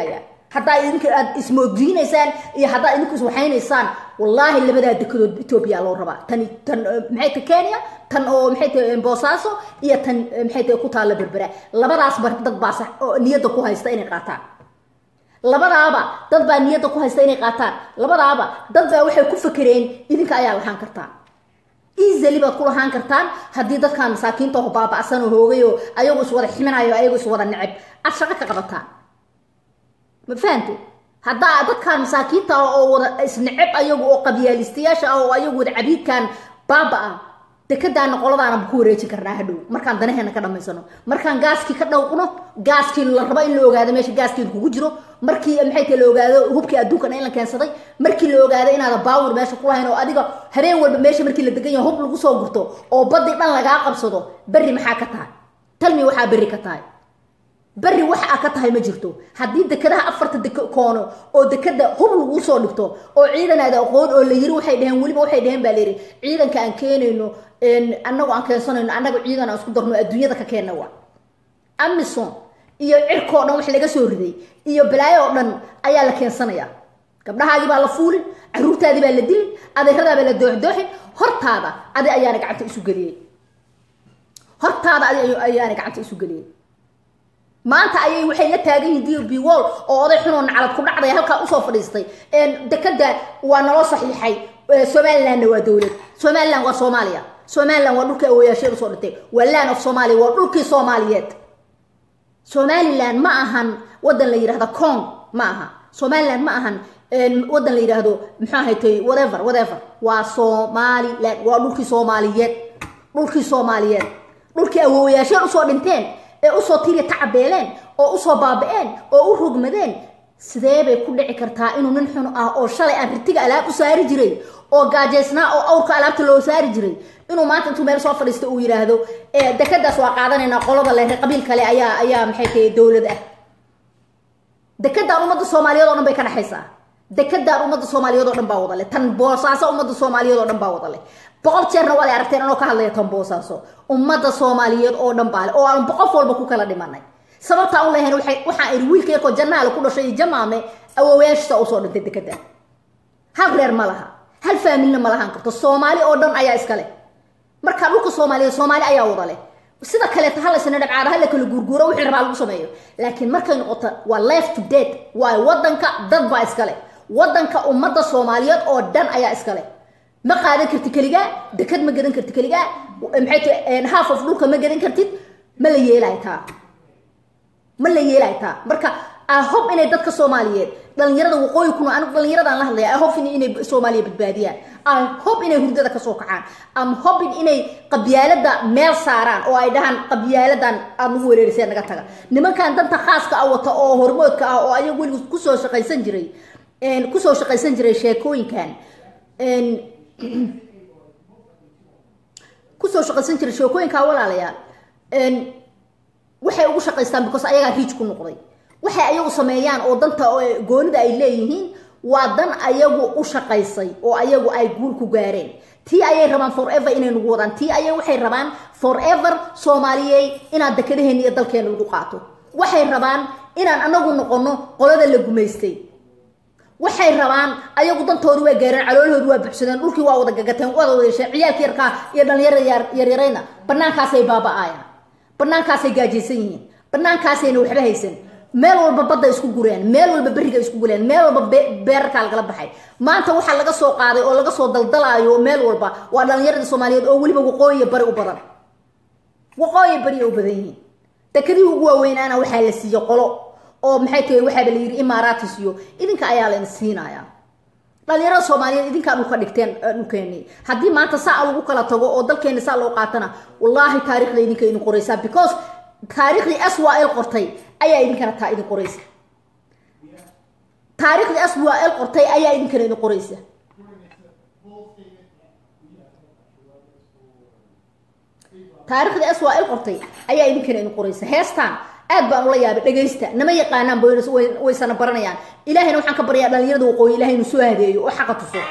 haddaa idinka aad ismoodiinaysaan iyo haddaa idinku iswaxaynaysaan wallaahi labadaa dekedood etoobiya loo rabaa tan tan maxay tahay kenya tan oo maxay tahay boosaaso iyo tan maxay tahay ku taalla berbera labadaas bar dad baa sax oo niyadda ku haysta inay qaataan labadaaba dad baa niyadda ku haysta inay qaataan labadaaba dad baa waxay ku fakereen idinka ayaa lahaan kartaan easily baad ku lahaan kartaan haddii dadkan masaakiinta oo baaba'san oo hoogay oo ayagu iswada ximinayo ayagu iswada neceb aad shaqo ka qabataan ma fahamte haddaa dadkan masaakiinta ah oo wada isneceb ayagu oo qabyaalistayaasha ah oo ayagu wada cabiidkan baaba ah dekadaana qoladaana ku wareejin karnaa hadhow markaan danaheena ka dhamaysano markaan gaaskii ka dhawqno gaaskii la rabo in la ogaado meesha gaaskii kugu jiro markii maxay tahay la ogaado hubkii adduunkan in la keensaday markii la ogaado inaada baawur meesha ku lahayn oo adiga habeen walba meesha markii la degan yahay hub lagu soo gurto oo badii dhan lagaa qabsado berri maxaa ka tahay talmi waxaa berri ka tahay berri wax a ka tahay ma jirto haddii dekadaha afarta dek koono oo dekada hub lagu soo dhigto oo ciidan aada aqoon oo la yiri waxay dheheen weliba waxay dheheen baa layidhi ciidanka aan keenayno annagu aan keensanayno annaga ciidan aan isku darno adduunyada ka keenna waa amison iyo cirkoo dhan wax laga soo riday iyo balaayo oo dhan ayaa la keensanaya gabdhahaagii baa la fuulin caruurtaadii baa la dilin adeeradaa baa la dooxdooxin hortaada adi ayaana gacanta isu geliyey hortaada adi ayaana gacanta isu geliyey maanta ayay waxay la taagan yihiin d b wall oo oday xunoo nacalad ku dhacday halkaa usoo fadhiistay dekada waa naloo saxiixay somalilandna waa dowlad somaliland waa soomaaliya somaliland waa dhulkii awoyaasheed usoo dhintay waa land of somalia waa dhulkii soomaaliyeed somaliland ma ahan wadan la yidhahda cong ma aha somaliland ma ahan wadan la yidhaahdo muxuu ahaytay whatever whatever waa somaliland waa dhulkii soomaaliyeed dhulkii soomaaliyeed dhulkii awowayaasheed usoo dhinteen ee usoo tiriya tacabeeleen oo usoo baaba-een oo u rogmadeen sidee bay ku dhici kartaa inuu nin xun ah oo shalay aan ritiga alaab u saari jiray oo gaajaysnaa oo awrka alaabta loo saari jiray inuu maanta intuu meel soo fadhiista uu yidhaahdo dekadaas waa qaadanaynaa qolada le qabiil kale ayaa ayaa maxay tahay dowlad ah dekadaan ummadda soomaaliyeed oo dhan bay ka dhexaysaa dekadaan ummadda soomaaliyeed oo dhan baa wada leh tan boosaaso ummadda soomaaliyeed oo dhan baa wada leh boqol jeerna waad aragteen anoo ka hadlaya tan boosaaso ummadda soomaaliyeed oo dhan baa leh oo aan qof walba ku kala dhimanay sababtaa u lehayn waxaan iri wiilka yarkoo jannaale ku dhashay iyo jamaame awowayaashisa usoo dhintay dekada hal reer ma laha hal faamilna ma lahaan karto soomaali oo dhan ayaa iska leh marka dhulka soomaaliyeed soomaali ayaa wada leh sida kaleeta halaysana dhabcaada hala kala guurguuro wixii rabaa lagu sameeyo laakiin markay noqoto waa life to date waayo wadanka dad baa iska leh wadanka ummadda soomaaliyeed oo dhan ayaa iska leh ma qaadan kartid keligaa dekad ma gadan kartid keligaa maxay tahay half of dhulka ma gadan kartid ma la yeelay taa ma la yeelay taa marka ahob inay dadka soomaaliyeed dhalinyarada waqooyi kuna anigu dhalinyaradaan la hadlaya ahob inay soomaaliya badbaadiyaan ahob inay hurdada kasoo kacaan am hobin inay qabyaalada meel saaraan oo ay dhahaan qabyaaladan aad nagu wereeriseen naga taga nimankan danta khaaska ah wata oo hormoodka ah oo ayagu weligu kusoo shaqaysan jiray kusoo shaqaysan jiray sheekooyinkan kusoo shaqaysan jiray sheekooyinkaa walaalayaal waxay ugu shaqaystaan because ayagaa riij ku noqday waxay ayagu sameeyaan oo danta goonida ay leeyihiin waa dan ayagu u shaqaysay oo ayagu ay guul ku gaareen tii ayay rabaan forever inay nagu wadaan tii ayay waxay rabaan forever soomaaliyey inaan dekadaheena iyo dalkeena lagu qaato waxay rabaan inaan anagu noqono qolada la gumaystay waxay rabaan ayagu dantoodi waa gaareen caloolahoodu waa buxsadeen dhulkii waa wada gagateen wada wada yeesheen ciyaalka yarkaa iyo dhalinyarada yaryarayna banaankaasay baaba-aayaan banaankaasay gaajaysan yihiin banaankaasayna waxba haysan meel walba badda isku gureen meel walba beriga isku gureen meel walba beerarkaa lagala baxay maanta waxaa laga soo qaaday oo laga soo daldalaayo meel walba waa dhalinyaradii soomaaliyeed oo weliba waqooyiya bari u badan waqooyi bari u badan yihiin dekadii ugu waaweynaana waxaa la siiye qolo oo maxay tahay waxaaba la yidhi imaaratis iyo idinka ayaa la siinaya dhalinyarada soomaaliyeed idinkaa dhulka dhigteen dhulkeeni haddii maanta saa lagu kala tago oo dalkeeni saa loo qaatana wallaahi taarikhda idinka idin qoraysaa because taariikhdii swal qortay ayaa idinkana taa idin qoraysa taariikhdii swal qortay ayaa idinkana idin qoraysa taariikhdii swal qortay ayaa idinkana idin qoraysa heestaan aad baan ula yaabay dhegaysta nama yaqaanaan waysana baranayaan ilahayna waxaan ka baryaa dhalinyarada waqooyi ilahay inuu soo hadeeyo oo xaqa tuso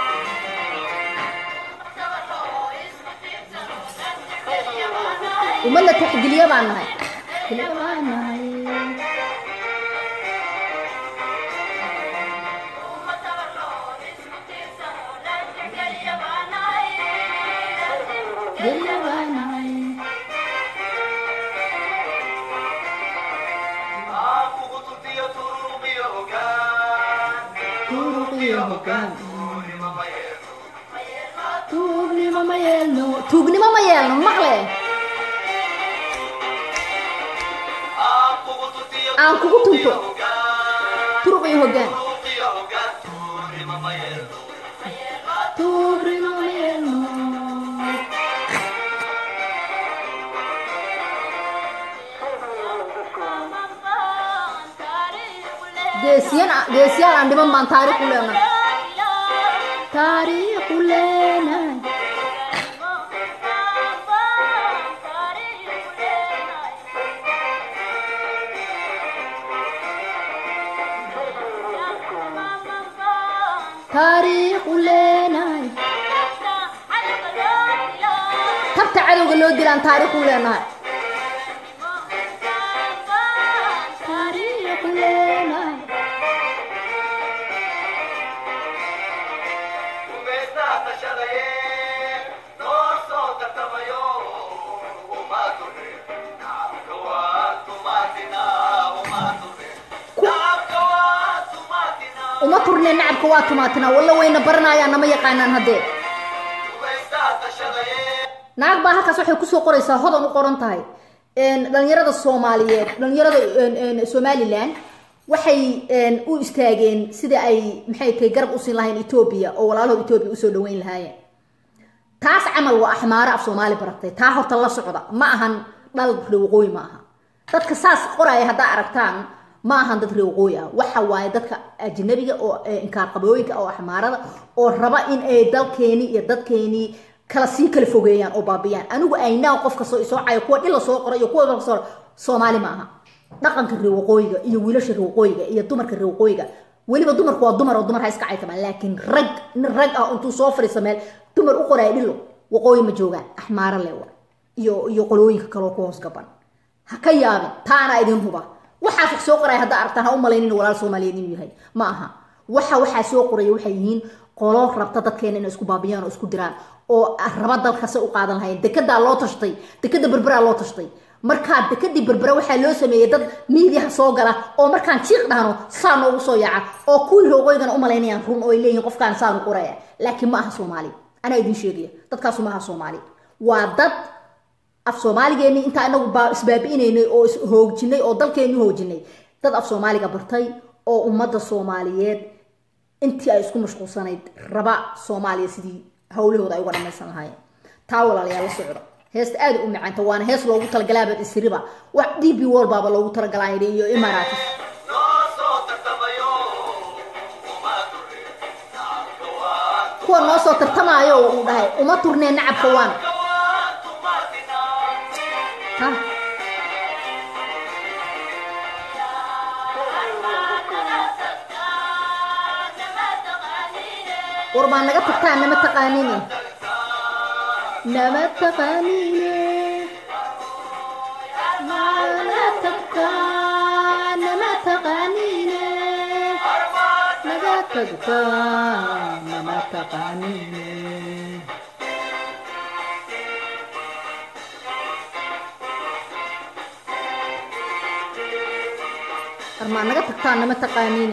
ummad la taxgeliya baan nahay tuugnimo ma yeelno tuugnimo ma yeelno maqle aan kugu tunto turuq iyo hoggaan tuugnimo ma yeelno geesiyan geesiyaal aan dhiman baan taariikh u leenahay taariikh u leenahay taariikh u leenahay tabta cadowga loo dilaan taariikh u leenahay taariikh u leenahay uma turne nacabka waa tumaatina walla wayna baranayaan nama yaqaanaan haddee naag baa halkaas waxay kusoo qoraysaa hodan u qoran tahay dhalinyarada soomaaliyeed dhalinyarada somalilan waxay u istaageen sida ay maxay tahay garab usiin lahayn etoobiya oo walaalahood etoobiya usoo dhaweyn lahaayeen taas camal waa axmaaro af soomaali baratay taa horta la socda ma ahan dhal reewaqooyi ma aha dadka saas qoraya haddaa aragtaan ma ahan dad reewaqooyi ah waxa waaye dadka ajnabiga oo inkaarqabooyinka oo axmaarada oo raba in ay dalkeeni iyo dadkeenii kala sii kala fogeeyaan oo baabiyaan anigu aynaa qof kastoo isoocayo kuwa dhila soo qora iyo kuwa kasoo soomaali ma aha dhaqanka reewaqooyiga iyo wiilasha reewaqooyiga iyo dumarka reewaqooyiga weliba dumarku waa dumar oo dumar ha iska caytamaan laakiin rag nin rag ah intuu soo fadhiisa meel dumar u qoraya dhilo waqooyi ma joogaan axmaaro le wa iyo iyo qolooyinka kaloo ku hoos gaban ha ka yaabin taana idin huba waxaas wax soo qoraya haddaa aragtaan ha u malaynin walaal soomaaliyeed inuu yahay ma aha waxa waxaa soo qoraya waxay yihiin qolo rabta dadkeena inay isku baabiyaan oo isku diraan oo raba dalkase u qaadan lahayn dekedaa loo tashtay dekeda berberaa loo tashtay markaa dekadii berbera waxaa loo sameeyey dad miidiyaha soo gala oo markaan jiiq dhahno saa noogu soo yaaca oo kuwii rooqoygana u malaynayaan run oo ay leeyihin qofkaan saanu qoraya laakiin ma aha soomaali anaa idin sheegaya dadkaasu ma aha soomaali waa dad af soomaaligeennii intaa inagu isbaabi'inaynay oo ishoojinay oo dalkeenni hoojinay dad af soomaaliga bartay oo ummadda soomaaliyeed intii ay isku mashquulsanayd raba soomaaliya sidii hawlahooda ay uga dhamaysan lahaayeen taa walaalayaal la socda heesta aada u macaanta waana hees loogu talagalaaba isriba wax d b wol baaba loogu talagalay iyo imaratis kuwa noo soo tartamaayo uu dhahay uma turnee nacabka waan ha war baa naga tagtaa nama taqaanine nama taqaanine mana tagtaa nama taqaanine naga tagtaa nama taqaanine armaa naga tagtaa nama taqaanine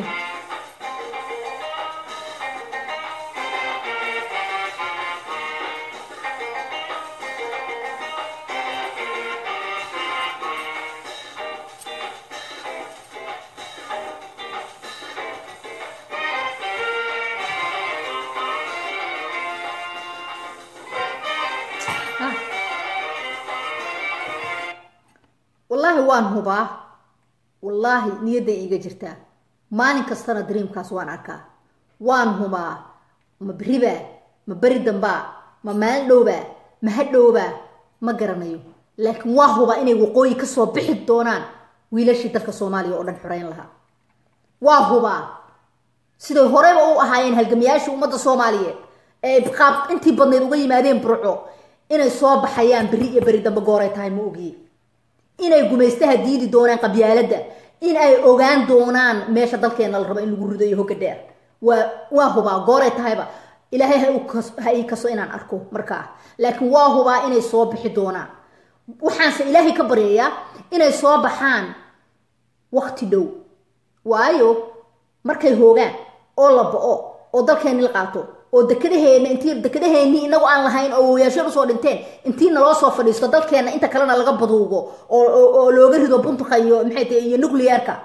wallaahi waan hubaa wallaahi niyadday iiga jirtaa maalin kastana dreamkaas waan arkaa waan hubaa ma beribaa ma beri dambaa ma maalin dhowbaa ma hadhowbaa ma garanayo laakiin waa hubaa inay waqooyi kasoo bixi doonaan wiilashii dalka soomaaliya oo dhan xoreyn lahaa waa hubaa siday horeyba u ahaayeen halgamayaashii ummadda soomaaliyeed ee qaab intii badnayd uga yimaadeen burco inay soo baxayaan beri iyo beri dambe gooray tahay ma ogiye inay gumaystaha diidi doonaan qabyaaladda in ay ogaan doonaan meesha dalkeena la rabo in lagu rido iyo hogga dheer waa waa hubaa gooray tahayba ilaahay ha ii kaso inaan arko markaa laakiin waa hubaa inay soo bixi doonaan waxaanse ilaahay ka baryayaa inay soo baxaan wakti dhow waayo markay hoogaan oo la bo-o oo dalkeeni la qaato oo dekadaheena intii dekadaheennii inagu aan lahayn oo wayaasheen usoo dhinteen intii naloo soo fadhiisto dalkeena inta kalena laga baduugo oo looga rido buntuka iyo maxay tahay iyo nuclearka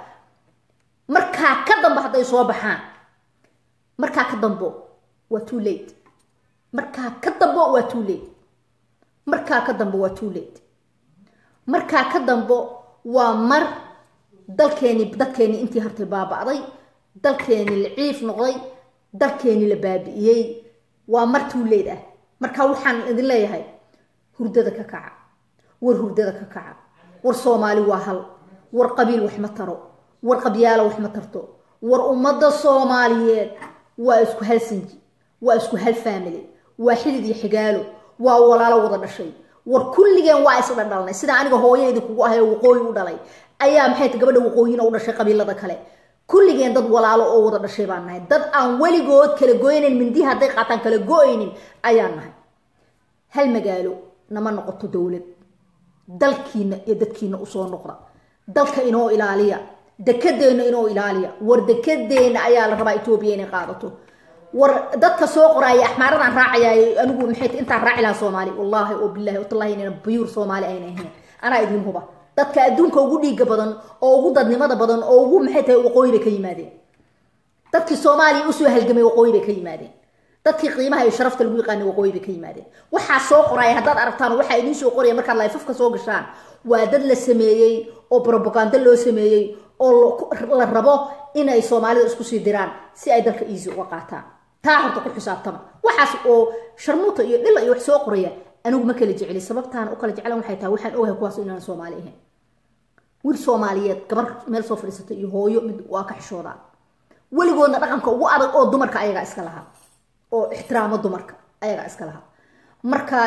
markaa ka dambe hadday soo baxaan markaa ka dambo waa too late markaa ka dambo waa too late markaa ka dambo waa too late markaa ka dambo waa mar dalkeeni dadkeeni intii hartay baaba'day dalkeeni la ciif noqday dalkeeni la baabi'iyey waa mar too late ah marka waxaan idin leeyahay hurdada ka kaca war hurdada ka kaca war soomaali waa hal war qabiil wax ma taro war qabyaalo wax ma tarto war ummadda soomaaliyeed waa isku hal sinji waa isku hal family waa xidid iyo xigaalo waa walaalo wada dhashay war kulligeen waa isla dhalnay sida aniga hooyadii kugu ahay waqooyi u dhalay ayaa maxay tahay gabadha waqooyina u dhashay qabiilada kale kulligeen dad walaalo oo wada dhashay baan nahay dad aan weligood kala goynayn mindihi hadday qaataan kala go-aynin ayaan nahay hal magaalo nama noqoto dowlad dalkiina iyo dadkiina usoo noqda dalka inoo ilaaliya dekedeenna inoo ilaaliya war dekedeenna ayaa la rabaa etoobiya inay qaadato war dadka soo qoraaya axmaaradaan raacayay anigu maxay intaan raaci lahaa soomaali wallaahi oo bilahi watallahi inayna buyuur soomaali ayna ahayn anaa idin huba dadka adduunka ugu dhiiga badan oo ugu dadnimada badan oo ugu maxay tahay waqooyi bay ka yimaadeen dadkii soomaaliya usoo halgamay waqooyi bay ka yimaadeen dadkii qiimaha iyo sharafta lagu yaqaanay waqooyi bay ka yimaadeen waxaa soo qoraya haddaad aragtaan waxaa idiin soo qoraya markaad laifafka soo gashaan waa dad la sameeyey oo propaganda loo sameeyey oo la rabo inay soomaalida isku sii diraan si ay dalka easy uga qaataan taa horta ku xisaabtama waxaas oo sharmuuta iyo dhila iyo wax soo qoraya anigu ma kala jeceli sababtaan u kala jeclan waxay tahay waxaan ogahay kuwaas inaan soomaali ahayn wiil soomaaliyeed gabar meel soo fadhiisata iyo hooyo mid waa ka xishoodaa weligoodna dhaqanka ugu adag oo dumarka ayagaa iska lahaa oo ixtiraamo dumarka ayagaa iska lahaa marka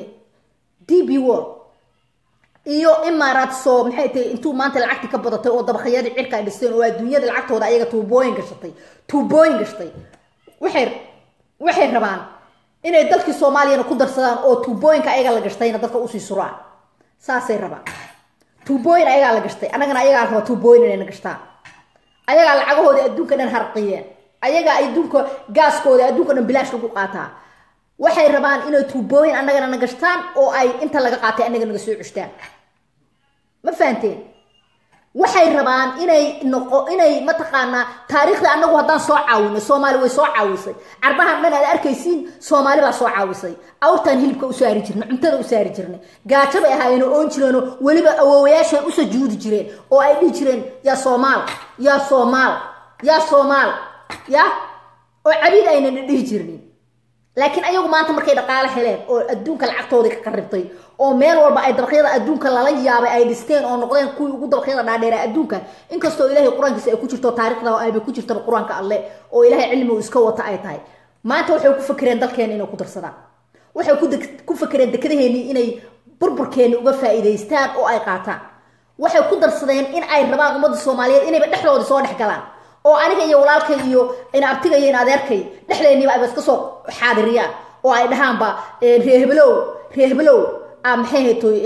d b wall iyo imaaraad soo maxay tahay intuu maanta lacagti ka badatay oo dabaqyadii cirka ay dhisteen oo adduunyada lacagtooda ayaga tuubooyin gashatay tuubooyin gashtay waxay waxay rabaan inay dalkii soomaaliyana ku darsadaan oo tuubooyinka ayaga la gashtayna dadka usii suraan saasay rabaan tuubooyin ayagaa la gashtay annagana ayagaa la rabaa tuubooyin inayna gashtaan ayagaa lacagahoodii adduunka dhan harqiyeen ayagaa adduunka gaaskooda adduunka dhan bilaash lagu qaataa waxay rabaan inay tuubooyin annagana na gashtaan oo ay inta laga qaatay annaga naga soo ceshtaan ma fahanteen waxay rabaan inay noqo inay mataqaanaa taariikhdii annagu haddaan soo caawinay soomaali way soo caawisay carbahan dhan aad arkaysiin soomaali baa soo caawisay awrtaan hilibka u saari jirnay cuntada u saari jirnay gaajo bay ahaayeen oo oon jireenoo weliba awoowayaashan u sajuudi jireen oo ay dhihi jireen yaa soomaal yaa soomaal yaa soomaal ya oo cabiid aynan dhihi jirnin laakiin ayagu maanta markay dhaqaale heleen oo adduunka lacagtoodii ka qaribtay oo meel walba ay dabaqyada adduunka lala yaabay ay dhisteen oo noqdeen kuwii ugu dabaqyada dhaadheera adduunka inkastoo ilaahay qur-aankiisa ay ku jirto taariikhda ayba ku jirtaba qur-aanka alle oo ilaahay cilmi uu iska wata ay tahay maanta waxay ku fakereen dalkeena inay ku darsadaan waxay ku fakereen dekadaheennii inay burburkeenni uga faa'iidaystaan oo ay qaataan waxay ku darsadeen in ay rabaan ummadda soomaaliyeed inayba dhexdooda soo dhex galaan oo aniga iyo walaalkay iyo inabtiga iyo in adeerkay dhexdeenniiba ayba iska soo xaadiriyaan oo ay dhahaanba reehbelow reehbelow a maxay haytoy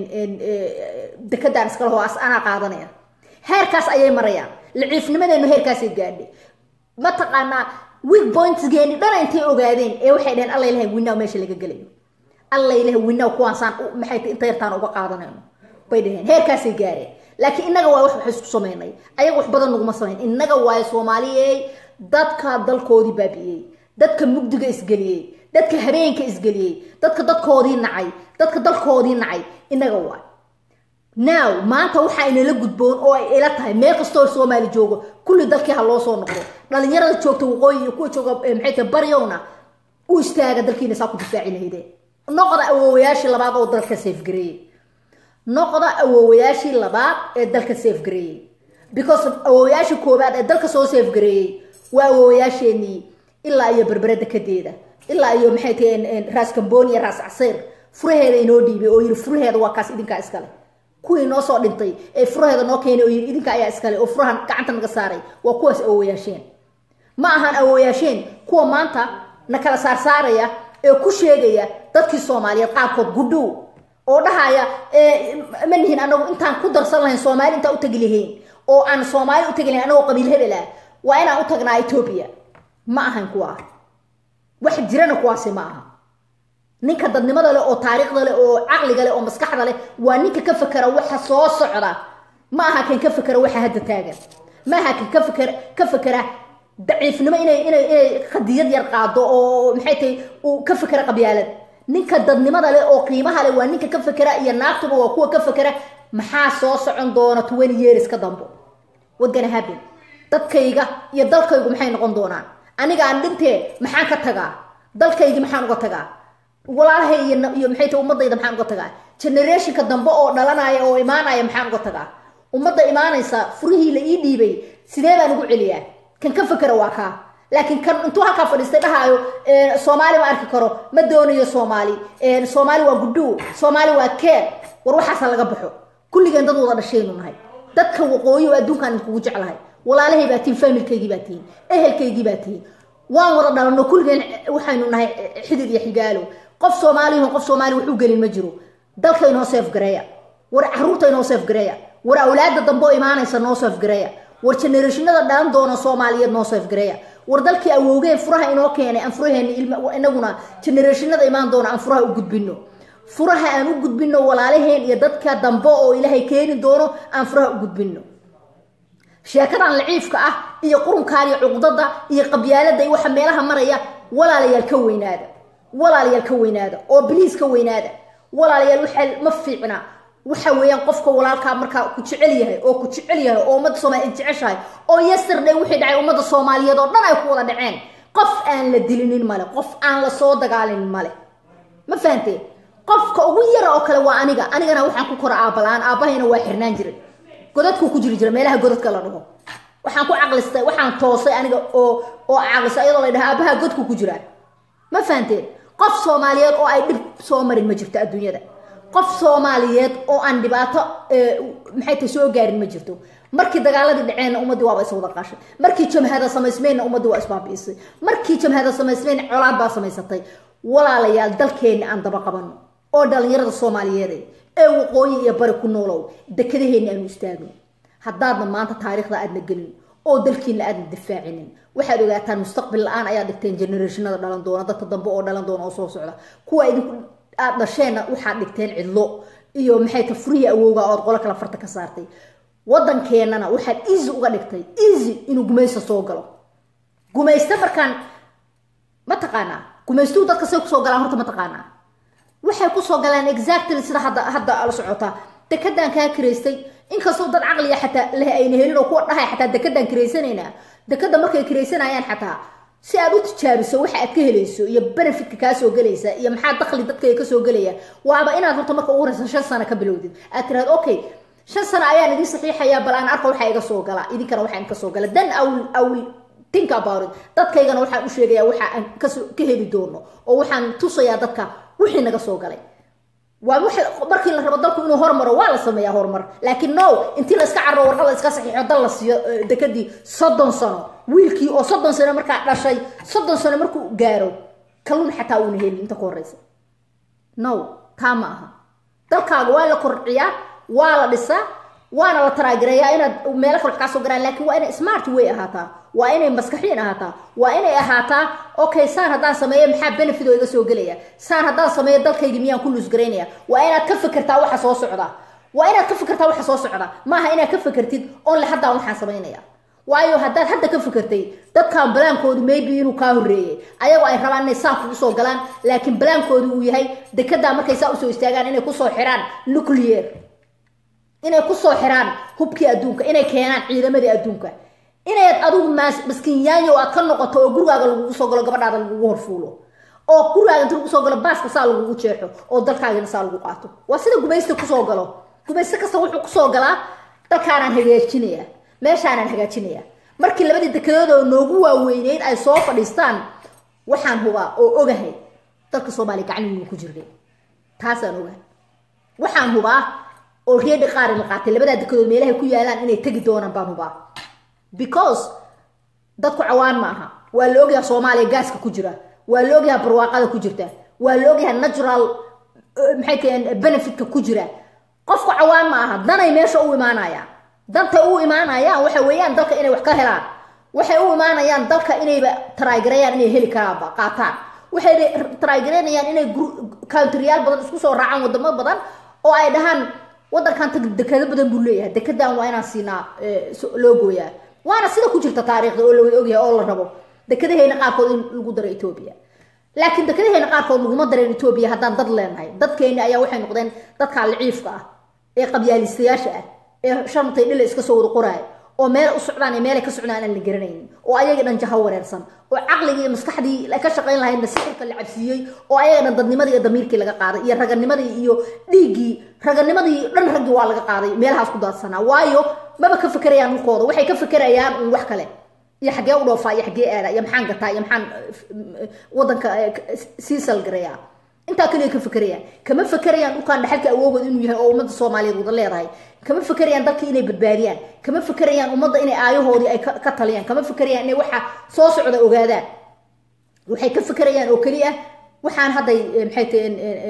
dekadaan iska laho as anaa qaadanaya heerkaas ayay marayaan laciifnimadeennu heerkaasay gaadhay mataqaanaa weak pointsgeeni dhana intay ogaadeen ee waxay dhaheen alla ilahay winaaw meesha laga gelayo alla ilahay winaaw kuwaasaan maxay tay inta yartaan uga qaadanayno bay dhaheen heerkaasay gaareen laakiin innaga waa wax wax isku samaynay ayaga wax badan naguma samayn innaga waayo soomaaliyey dadka dalkoodii baabi'iyey dadka mugdiga isgeliyey dadka habeenka isgeliyey dadka dadkoodii nacay dadka dalkoodii nacay innaga waay now maanta waxaa inala gudboon oo ay ila tahay meel kastoo soomaali joogo kulli dalkii ha loo soo noqdo dhalinyarada joogta waqooyi iyo kuwa jooga maxay tahay baryowna u istaaga dalkiina saa ku difaaci lahaydeen noqda awoowayaashii labaad oo dalka safgareeyey noqda awoowayaashii labaad ee dalka safgareeyey because awoowayaashii koobaad ee dalka soo safgareeyey waa awoowayaasheenii ilaa iyo berbere dekadeeda ilaa iyo maxay tahay raas kambooni iyo raas casiir furaheeda inoo dhiibay oo yiri furaheeda waa kaas idinkaa iskale kuwii noo soo dhintay ee furaheeda noo keenay oo yiri idinka ayaa iskale oo furahan gacanta naga saaray waa kuwaas awoowayaasheen ma ahaan awoowayaasheen kuwa maanta na kala saarsaaraya ee ku sheegaya dadkii soomaaliyeed qaarkood gudhow oo dhahaya ma nihin anagu intaan ku darsan lahayn soomaali intaan u tagi lahayn oo aan soomaali u tagi lahayn anagoo qabiil hebel ah waa inaan u tagnaa etoobiya ma ahan kuwa wax jirana kuwaasi ma aha ninka dadnimada leh oo taariikhda leh oo caqliga leh oo maskaxda leh waa ninka ka fekera waxa soo socda ma aha kan ka fekera waxa hadda taagan ma aha kan ka feker ka fekera daciifnimo inay inay inay qadiyad yar qaado oo maxay tahay uu ka fekera qabyaalad ninka dadnimada leh oo qiimaha leh waa ninka ka fekera iyo naagtuba waa kuwa ka fekera maxaa soo socon doona twenty years ka dambo what gonna happen dadkayga iyo dalkaygu maxay noqon doonaan aniga aan dhintee maxaan ka tagaa dalkaygii maxaan uga tagaa walaalahay iyo iyo maxay tahay ummadayda maxaan uga tagaa generationka dambe oo dhalanaya oo imaanaya maxaan uga tagaa ummadda imaanaysa furihii la ii dhiibay sidee baan ugu celiyaa kan ka fekera waa kaa laakiin kan intuu halkaa fadhiistay dhahaayo soomaali ma arki karo ma doonayo soomaali soomaali waa gudhuu soomaali waa keer war waxaasa laga baxo kulligeen dad wada dhashaynu nahay dadka waqooyi oo adduunkaan idinkugu jeclahay walaalahay baa tihin familkaygii baa tihin ehelkaygii baa tihin waan wada dhalanno kulligeen waxaynu nahay xidid iyo xigaalo qof soomaaliyaho qof soomaali wax u gelin ma jiro dalka inoo seef gareeya war caruurta inoo seef gareeya war awlaada dambe oo imaanaysa noo seef gareeya war generationada dhalan doona soomaaliyeed noo seef gareeya war dalkii awowgeen furaha inoo keenay aan furaheena inaguna generationada imaan doona aan furaha u gudbino furaha aan u gudbino walaalaheen iyo dadka dambe oo ilaahay keeni doono aan furaha u gudbino sheekadan laciifka ah iyo qurunkaan iyo cuqdada iyo qabyaalada iyo waxa meelaha maraya walaalayaal ka weynaada walaalayaal ka weynaada oo biliis ka weynaada walaalayaal waxaa ma fiicna waxa weeyaan qofka walaalkaa markaa ku jecel yahay oo ku jecel yahay oo ummadda soomaaliya jeceshahay oo yesterday wixii dhacay ummadda soomaaliyeed oo dhan ay ku wada dhaceen qof aan la dilinin male qof aan la soo dagaalinin male ma fahanteen qofka ugu yara oo kale waa aniga anigana waxaan ku kora aabala-aan aabahayna waa xirnaan jiray godadkuu ku jiri jira meelaha godadka la dhaho waxaan ku caqlistay waxaan toosay aniga oo oo caqlistay ayadoo la dhaha aabaha godku ku jiraa ma fahanteen qof soomaaliyeed oo ay dhib soo marin ma jirto adduunyada qof soomaaliyeed oo aan dhibaato maxay tahay soo gaarin ma jirto markii dagaaladii dhaceenna ummaddii waaba is wada qaashay markii jamhada samaysmeenna ummaddii waa isbaabi'isay markii jamhada samaysmeen colaad baa samaysatay walaalayaal dalkeenna aan daba qabano oo dhalinyarada soomaaliyeed ee waqooyi iyo bari ku noolow dekedaheenna aanu istaagno haddaadna maanta taariikhda aadna gelin oo dalkiina aadna difaacinin waxaad ogaataan mustaqbal la-aan ayaa dhigteen generationada dhalan doona dadka dambe oo dhalan doona oo soo socda kuwa idinku aad dhasheenna waxaad dhigteen cidlo iyo maxay ta furihii awowga ood qolo kala farta ka saartay waddankeennana waxaad easy uga dhigtay easy inuu gumaysta soo galo gumaysta markaan ma taqaanaa gumaystuu dadka say kusoo galaan horta ma taqaanaa waxay kusoo galaan exactly sida hadda hadda la socotaa dekedaan kaa kiraystay inkastoo dad caqliga xataa leh ayna helin oo kuwa dhahay xataa dekedaan kiraysanaynaa dekeda markay kiraysanayaan xataa si aad u tijaabiso waxa aad ka helayso iyo benefitka kaa soo gelaysa iyo maxaa dakli dadkayga kasoo gelaya waaba inaad horta marka ugu horeysa shan sano ka bilowdid aad tiraad okay shan sano ayaan idin saxiixayaa bal aan arka waxaa iga soo gala idinkana waxaa idinka soo gala then awl awl think about it dadkaygana waxaan u sheegayaa waxa aan kasoo ka heli doono oo waxaan tusayaa dadka wixii naga soo galay waa markii la rabo dalku inuu hormaro waa la sameeyaa horumar laakiin no intii la iska carro warqad la iska saxiixo dal la siiyo dekadii soddon sano wiilkii oo soddon sano markaa dhashay soddon sano markuu gaaro kalluun xataa uuna helin inta ku horeysa no taa ma aha dalkaaga waa la korciyaa waa la dhisaa waana la taraagireeyaa inaad meelo kale wax kaa soo garaan laakiin waa inay smart way ahaataa waa inay maskaxiin ahaataa waa inay ahaataa okay saan haddaan sameeyo maxaa benefit oo iga soo gelaya saan haddaan sameeyo dalkaygi miyaan ku luusgaraynaya waa inaad ka fikirtaa waxa soo socda waa inaad ka fikirtaa waxa soo socda maaha inaad ka fikirtid onle haddaan waxaan samaynaya waayo haddaad hadda ka fikirtay dadkan balaankoodu maybe inuu kaa horreeyey ayagoo ay rabaan inay saan kugu soo galaan laakiin balaankoodu uu yahay dekedaa markay saa usoo istaagaan inay kusoo xiraan nuclear inay kusoo xiraan hubkii adduunka inay keenaan ciidamadii adduunka inayd adigu maskinyaayo aad ka noqoto oo gurigaaga lagugu soo galo gabadhaada lagugu horfuulo oo gurigaaga inta lagu soo galo baaska saa lagugu jeexo oo dalkaagana saa lagu qaato waa sida gumaysta kusoo galo gumaysto kasta wuxuu kusoo galaa dalkaanaan hagaajinaya meeshaanaan hagaajinaya markii labadii dekedood oo noogu waaweyneyd ay soo fadhiistaan waxaan hubaa oo ogahay dalka soomaaliya gacnigu ku jirnay taasaan ogahay waxaan hubaa oo reedi qaari la qaatay labadaa dekedood meelahay ku yaalaan inay tegi doonaan baan hubaa because dadku cawaan ma aha waa la ogyaha soomaaliya gaaska ku jira waa la ogyaha barwaaqada ku jirta waa la ogyaha natural maxay taheen benefitka ku jira qofku cawaan ma aha danay meesha u imaanayaan dantay u imaanayaan waxa weeyaan dalka inay wax ka helaan waxay u imaanayaan dalka inayba taraagarayaan inay heli karaanba qaataan waxay taraagareenayaan inay countryaal badan isku soo raacaan wadamo badan oo ay dhahaan wadankan dekado badan buu leeyahay dekedan waa inaan siinaa loo gooyaa waana sida ku jirta taariikhda oo lawada ogyahay oo la rabo dekedahayna qaarkood in lagu daro etoobiya laakiin dekedahayna qaarkood laguma dareen etoobiya haddaan dad leenahay dadkeeni ayaa waxay noqdeen dadka liciifka ah ee qabyaalistayaasha ah ee sharmatay dhila iska soo wada qoraaya oo meel u socdaan iyo meelay ka socdaan aan la garanaynin oo ayaga dhan jaha wareersan oo caqligii iyo maskaxdii ka shaqayn lahaydna sixirka la cabsiiyey oo ayaga dhan dadnimadii iyo damiirkii laga qaaday iyo raganimadii iyo dhiiggii raganimadii dhan raggii waa laga qaaday meelahaas ku daadsanaa waayo maba ka fekerayaan dhulkooda waxay ka fekerayaan un wax kale iyo xaggee u dhoofaa iyo xaggee aada iyo maxaan gataa iyo maxaan wadanka sii salgareeyaa intaa kaliya ka fekerayaan kama fekerayaan dhulkaan dhaxalka awoogood inuu yahay oo ummadda soomaaliyeed wada leedahay kama fekerayaan dalkii inay badbaadiyaan kama fekerayaan ummadda inay aayahoodii ay ka taliyaan kama fekerayaan inay waxa soo socda ogaadaan waxay ka fekerayaan oo keliya waxaan hadday maxay tahay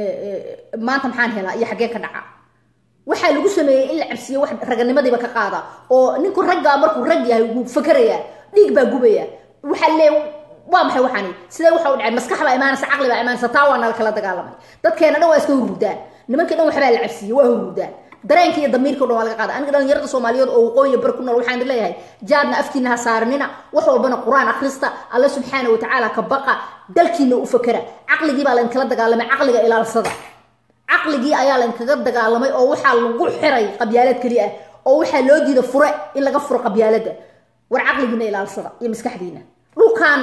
maanta maxaan helaa iyo xaggeen ka dhaca waxaa lagu sameeyey in la cabsiyo wax raganimadiiba ka qaada oo ninku raggaa markuu rag yahay wuu fakerayaa dhiig baa gubaya waxaa lee waa maxay waxaani sidee waxa u dhacay maskax baa imaanaysa caqli baa imaanaysa taa waa nala kala dagaalamay dadkeena dhan waa iska hururdaan nimankii dhan waxbaa la cabsiiyey waa hururdaan dareenka iyo damiirka o dhan waa laga qaada aniga dhalinyarada soomaaliyeed oo waqooyiya bar ku nool waxaan leeyahay jaadna afkiina ha saaranina wax walbana qur-aan akhrista alle subxaana wa tacaala ka baqa dalkiina u fakera caqligii baa lainkala dagaalamay caqliga ilaalsada caqligii ayaa lainkaga dagaalamay oo waxaa lagu xiray qabyaalad keli ah oo waxaa loo diida fure in laga furo qabyaalada war caqligiina ilaalsada iyo maskaxdiina dhulkan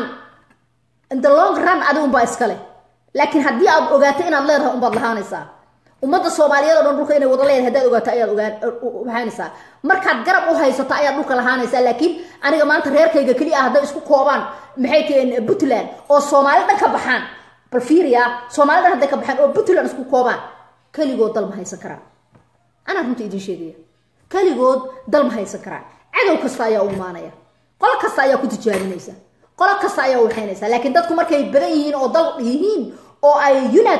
the long run adi unbaa iskale laakiin haddii aad ogaato inaad leedahay unbaad lahaanaysaa ummadda soomaaliyeed o dhan dhulka inay wada leedahay haddaad ogaato ayaad ogaanaysaa markaad garab u haysato ayaad dhulka lahaanaysaa laakiin aniga maanta reerkayga keli ah hadday isku koobaan maxay taheen puntland oo soomaali dhan ka baxaan bal fiiriya soomaali dhan hadday ka baxaan oo puntland isku koobaan keligood dal ma haysan karaan anaa runta idiin sheegaya keligood dal ma haysan karaan cadow kasta ayaa u imaanaya qolo kasta ayaa ku tijaabinaysa qolo kasta ayaa waxaynaysa laakiin dadku markay badan yihiin oo dal yihiin oo ay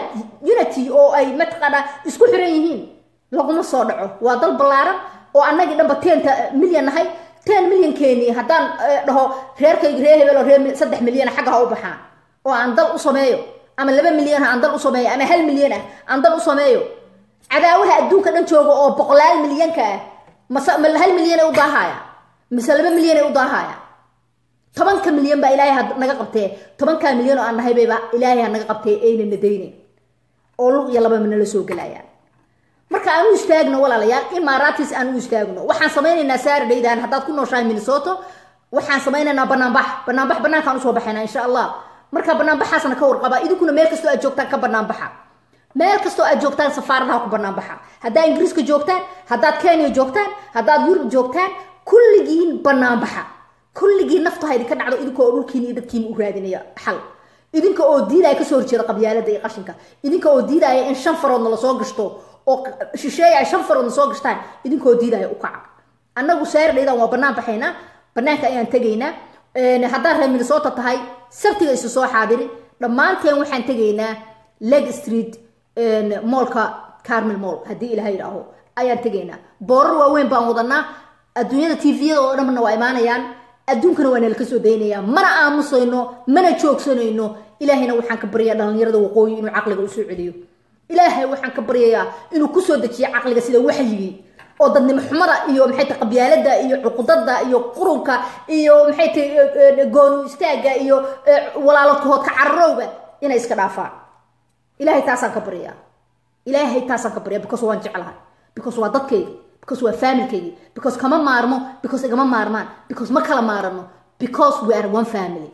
unity oo ay mataqaanaa isku xiran yihiin laguma soo dhaco waa dal ballaaran oo annagii dhanba tenta milyan nahay ten milyankeeni haddaan dhaho reerkayga reer hebel oo reer saddex milyan xagga ha u baxaan oo aan dal u sameeyo ama laba milyan aan dal u sameeyo ama hal milyan ah aan dal u sameeyo cadaawaha adduunka dhan jooga oo boqolaal milyanka ah mase ma hal milyan ay u daahaya mise laba milyan ay u daahaya tobanka milyan baa ilaahay naga qabtee tobankaa milyan oo aan nahay bayba ilaahay naga qabtee ayna nadaynen oo lug iyo laba mina la soo gelayaan marka aan u istaagno walaalayaal imaaraatis aan u istaagno waxaan samaynaynaa saardaydan haddaad ku nooshahay minnesota waxaan samaynaynaa banaanbax banaanbax banaankaan usoo baxaynaa insha allah marka banaanbaxaasna ka warqaba idinkuna meel kastoo aad joogtaan ka banaanbaxa meel kastoo aad joogtaan safaaradaha ku banaanbaxa haddaad ingiriiska joogtaan haddaad kenya joogtaan haddaad yurub joogtaan kulligiin banaanbaxa kulligii naftu ha idinka dhacdo idinka oo dhulkiina iyo dadkiina u raadinaya xal idinka oo diidaya kasoo horjeeda qabyaalada iyo qashinka idinka oo diidaya in shan faroodna lasoo gashto oo shisheeya ay shan faroodna soo gashtaan idinka oo diidaya u kaca annagu saardaydan waa banaan baxaynaa banaanka ayaan tegaynaa haddaad reer minnesota tahay sabtiga isu soo xaadiri dhammaanteen waxaan tegaynaa leg street moolka carmel moll haddii ilaha yidhaaho ayaan tegaynaa boorar waaweyn baan wadanaa adduunyada tviyada oo dhanna waa imaanayaan adduunkana waa nala ka soo daynayaa mana aamusayno mana joogsanayno ilaahayna waxaan ka baryayaa dhalinyarada waqooyi inuu caqliga usoo celiyo ilaahay waxaan ka baryayaa inuu kusoo dejiyo caqliga sida waxyigii oo dadnimo xumada iyo maxay tahay qabyaalada iyo cuqudada iyo qurunka iyo maxay tahay goonu istaaga iyo walaalodkahoodka cararowga inay iska dhaafaan ilaahay taasaan ka baryaa ilaahay taasaan ka baryaa because waan jeclahay because waa dadkayga because waa familkaygi because kama maarmo because igama maarmaan because ma kala maarano because we are one family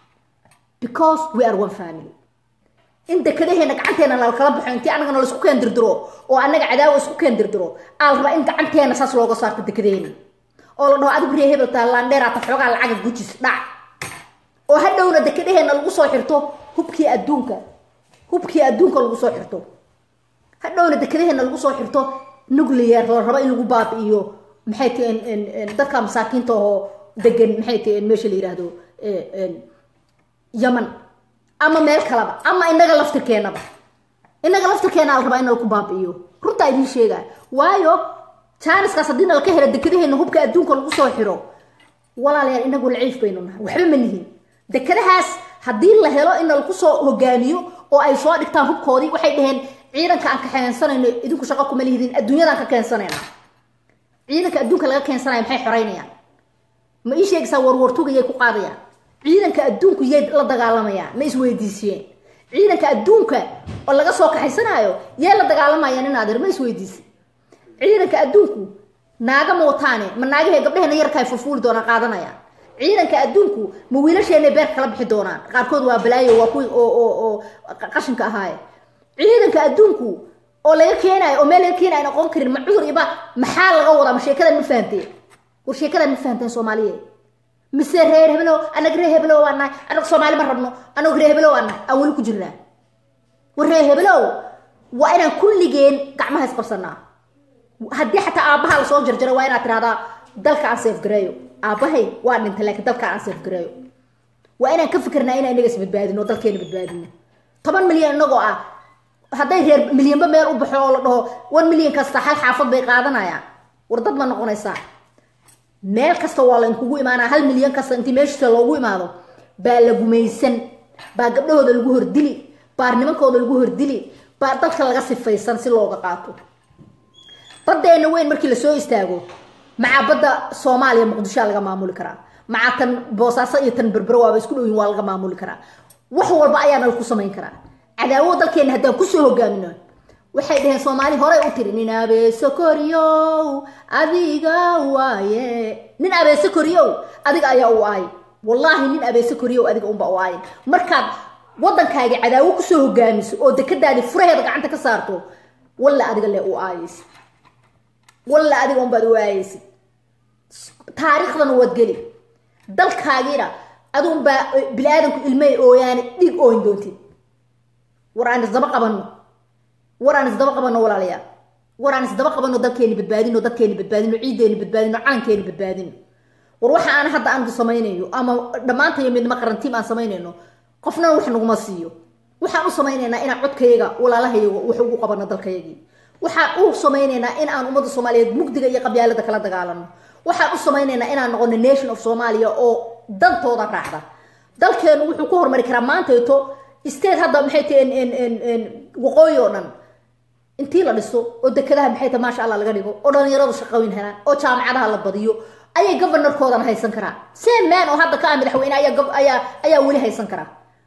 because we are one family in dekadaheena gacanteena lalkala baxo intii annagana laisku keen dirdiro oo annaga cadaawa isku keen dirdiro aa la rabaa in gacanteena saas looga saarto dekadaheena oo la dhaho adigu ree hebeltaa laandheeraata xoogaa lacaga gujis dhac oo hadhowna dekadaheena lagu soo xirto hubkii adduunka hubkii adduunka lagu soo xirto hadhowna dekadaheena lagu soo xirto nuclear la rabo in lagu baabi'iyo maxay tahen dadka masaakiinta oo degan maxay tahen meesha la yidhaahdo yaman ama meel kaleba ama inaga laftirkeenaba inaga laftirkeena la rabaa in laku baabi'iyo runtaa idiin sheegaa waayo janiskaas haddii nalaka helo dekadaheena hubka adduunka lagu soo xiro walaalayaal inagu laciif baynu nahay waxba ma lihin dekadahaas haddii la helo in lagu soo hogaamiyo oo ay soo dhigtaan hubkoodii waxay dhaheen ciidanka aan ka keensanayno idinku shaqo kuma lihidin adduunyadaan ka keensanayna ciidanka adduunka laga keensanaya maxay xoreynayaan ma ii sheegaysaa warwartuga yay ku qaadayaan ciidanka adduunku yay la dagaalamayaan ma isweydiisiyeen ciidanka adduunka oo laga soo kaxaysanaayo yay la dagaalamayaan in adeer ma isweydiisi ciidanka adduunku naaga ma wataane ma naagahe gabdheheena yarkaay fulfuuli doonaan qaadanayaan ciidanka adduunku ma wiilasheena beer kala bixi doonaan qaarkood waa balaayo waa kuwii oo oo oo qashinka ahaaye ciidanka adduunku oo laga keenayo oo meel laga keenayo noqon karin ma cudur iba maxaa laga wadaa ma sheekadan ma fahanteen war sheekadan ma fahanteen soomaaliyeed mise reer heblow anag reer heblow waa nahay anag soomaali ma rabno anag reer heblow waa nahay aan weli ku jirnaa war reer heblow waa inaan kulligeen gacmaha isqabsanaa haddii xataa aabbaha lasoo jarjaro waa inaad tirahdaa dalka aan seefgareeyo aabbahay waa dhintay laakiin dalka aan seefgareeyo waa inaan ka fikirnaa inaan inaga isbadbaadino dalkeena badbaadino toban milyan inagoo ah hadday reer milyanba meel u baxo oo la dhaho one milyan kasta hal xaafad bay qaadanayaan war dad ma noqonaysaa meel kasta waa la inkugu imaanaa hal milyan kasta intii meeshiisa loogu imaado baa la gumaysan baa gabdhahooda lagu hordili baa nimankooda lagu hordili baa dalka laga sifaysan si looga qaato baddeena weyn markii lasoo istaago macaa badda soomaaliya muqdishoa laga maamuli karaa macaa tan boosaaso iyo tan berbero waaba isku dhowyin waa laga maamuli karaa wax walba ayaana laku samayn karaa cadaawo dalkeena haddaan kusoo hogaamino waxay dhaheen soomaali horey u tiri nin abeese koriyow adiga waaye nin abeese koriyow adiga ayaa u aay wallaahi nin abeese koriyow adiga unba u aayin markaad waddankaaga cadaawo kusoo hogaamiso oo dekadaadii furaheeda gacanta ka saarto walla adiga le u aayaysid walla adiga unbaad u aayaysid taariikhdana waad geli dalkaagiina adunbaa bini-aadanku ilmay ooyaane dhig ooyn doontid war aan isdaba qabanno war aan isdaba qabanno walaalayaal war aan isdaba qabanno dalkeeni badbaadino dadkeeni badbaadino ciiddeeni badbaadino calankeeni badbaadino war waxa aan hadda aan samaynayo ama dhammaantayo midnimo qarantiim aan samaynayno qofnana wax naguma siiyo waxaan u samaynaynaa inaan codkayaga walaalahayaga wax ugu qabano dalkayagii waxaan u samaynaynaa in aan ummadda soomaaliyeed mugdiga iyo qabyaalada kala dagaalano waxaan u samaynaynaa inaan noqono nation of somalia oo dantooda raacda dalkeenu wuxuu ku hormari karaa maantayto state hadda maxay tahay waqooyi oo dhan intii la dhiso oo dekadaha maxay tahay maasha allah laga dhigo oo dhalinyaradu shaqooyin helaan oo jaamacadaha la badiyo ayay governorkoodana haysan karaa same man oo hadda ka ah madaxweyne ayaa ayaa ayaa weli haysan karaa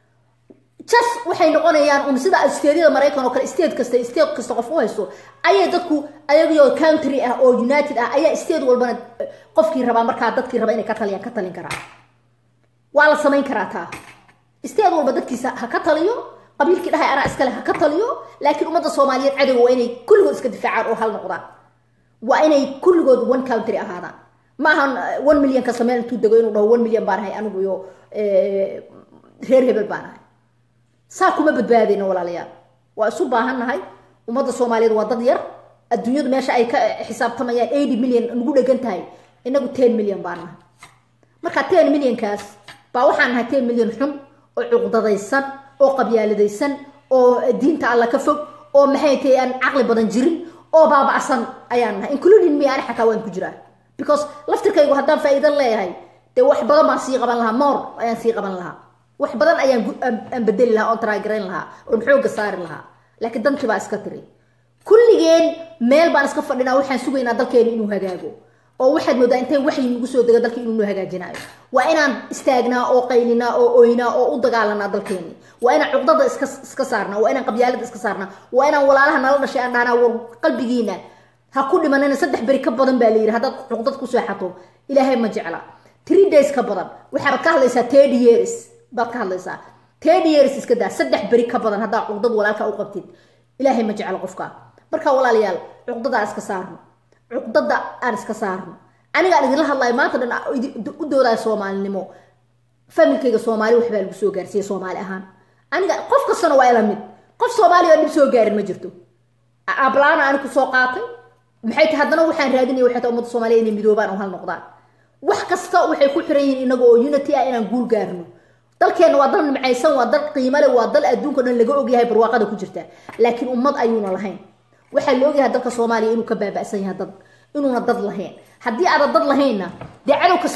jas waxay noqonayaan un sida stateyada maraykan oo kale state kasta state kasta qof u haysto ayay dadku ayagoo country ah oo united ah ayaa state walbana qofkii rabaa markaa dadkii raba inay ka taliyaan ka talin karaa waa la samayn karaa taa state walba dadkiisa ha ka taliyo qabiilkii dhahay anaa iskale ha ka taliyo laakiin ummadda soomaaliyeed cadowga waa inay kulligood iska difaacaan oo hal noqdaan waa inay kulligood one country ahaadaan ma ahan one million kasta meel intuu dego inuu dhaho one million baan ahay anigu iyo reer hebel baan ahay saa kuma badbaadayno walaalayaal waa isu baahan nahay ummadda soomaaliyeed waa dad yar adduunyadu meesha ay ka xisaabtamayaan eighty million nagu dhegan tahay inagu ten million baan nahay marka ten millionkaas baa waxaan nahay ten million xun oo cuqdadaysan oo qabyaaladaysan oo diinta alla ka fog oo maxay tahay aan caqli badan jirin oo baaba'san ayaan nahay including me ani xataa waan ku jiraa because laftirkaygu haddaan faa'iidan leeyahay dee wax badan baan sii qaban lahaa more ayaan sii qaban lahaa wax badan ayaan aan bedeli lahaa oon taraagarayn lahaa oon xooga saari lahaa laakiin dankii baa iska tiri kulligeen meel baan iska fadhinaa waxaan sugaynaa dalkeenu inuu hagaago oo waxaad moodaa intay waxyi nagu soo dego dalkii inuu noo hagaajinayo waa inaan istaagnaa oo qaylinaa oo oynaa oo u dagaalanaa dalkeeni waa inaan cuqdada iska iska saarnaa waa inaan qabyaalada iska saarnaa waa inaan walaalaha nala dhashay aan dhahnaa war qalbigiina ha ku dhimanina saddex beri ka badan baa la yidhi haddaad cuqdad ku seexato ilaahay ma jecla three days ka badan waxaad ka hadlaysaa thirty years baad ka hadlaysaa thirty years iska daa saddex beri ka badan haddaa cuqdad walaalka u qabtid ilaahay ma jecla qofka marka walaalayaal cuqdada aan iska saarno cuqdada aan iska saarno anigaan idinla hadlayo maanta dhan u doodaya soomaalinimo familkayga soomaali waxbaa lagu soo gaarsiiya soomaali ahaan aniga qof kastana waa ila mid qof soomaali oo dhib soo gaarin ma jirto ablaana ani ku soo qaatay maxay tahay haddana waxaan raadinaya waxay tahay ummadda soomaaliya inay midoobaan oo hal noqdaan wax kasta waxay ku xiran yihiin inaga oo unity ah inaan guul gaarno dalkeena waa dal nimcaysan waa dal qiimo leh waa dal adduunka dhan laga ogyahay barwaaqada ku jirta laakiin ummad ayuuna lahayn waxaa la ogyahay dalka soomaaliya inuu ka baaba'san yahay dad inuuna dad lahayn haddii aadan dad lahaynna dee cadow kasta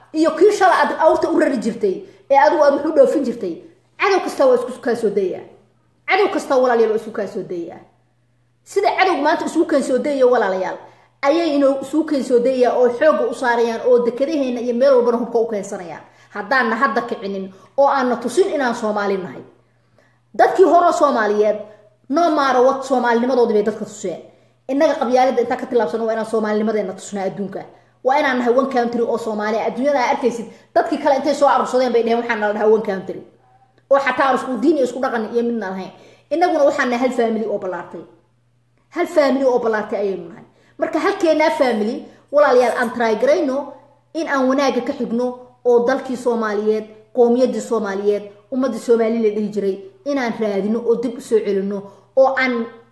iyo kii shala aad awrta u rari jirtay ee adigu aad wax u dhoofin jirtay cadow kasta waa isku kaa soo dayaya cadow kasta walaalayaal waa isku kaa soo dayaya sida cadowga maanta isugu keen soo dayaya walaalayaal ayay inuu isugu keen soo dayaya oo xoogga u saarayaan oo dekadaheena iyo meel walbana hubka u keensanayaan haddaanna hadda kicinin oo aanna tusin inaan soomaali nahay dadkii hore soomaaliyeed noo maaro wad soomaalinimadoodii bay dadka tuseen innaga qabyaalada intaa ka tilaabsano waa inaan soomaalinimadeena tusnaa adduunka waa inaan nahay one country oo soomaaliya adduunyada aa arkaysid dadkii kale intay soo arursadeen bay dheheen waxaan nala dhahaa one country oo xataa aan isku diin iyo isku dhaqan iyo midna lahayn innaguna waxaan nahay hal family oo ballaartay hal family oo ballaartay ayaynu nahay marka halkeenaa family walaalayaal aan trygarayno in aan wanaagga ka xigno oo dalkii soomaaliyeed qoomiyadii soomaaliyeed ummadii soomaali la dhihi jiray inaan raadino oo dib usoo celino oo aan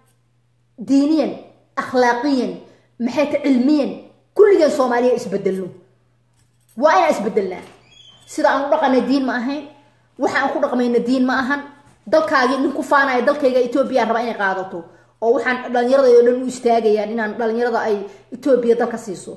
diiniyan akhlaaqiyan maxay ta cilmiyan kulligeen soomaaliya isbedelno waa inaan isbedelnaa sida aan u dhaqanay diin ma ahayn waxa aan ku dhaqmayna diin ma ahan dalkaagii nin ku faanaya dalkayga etoobiya raba inay qaadato oo waxaan dhalinyarada oo dhan u istaagayaan inaan dhalinyarada ay etoobiya dalka siiso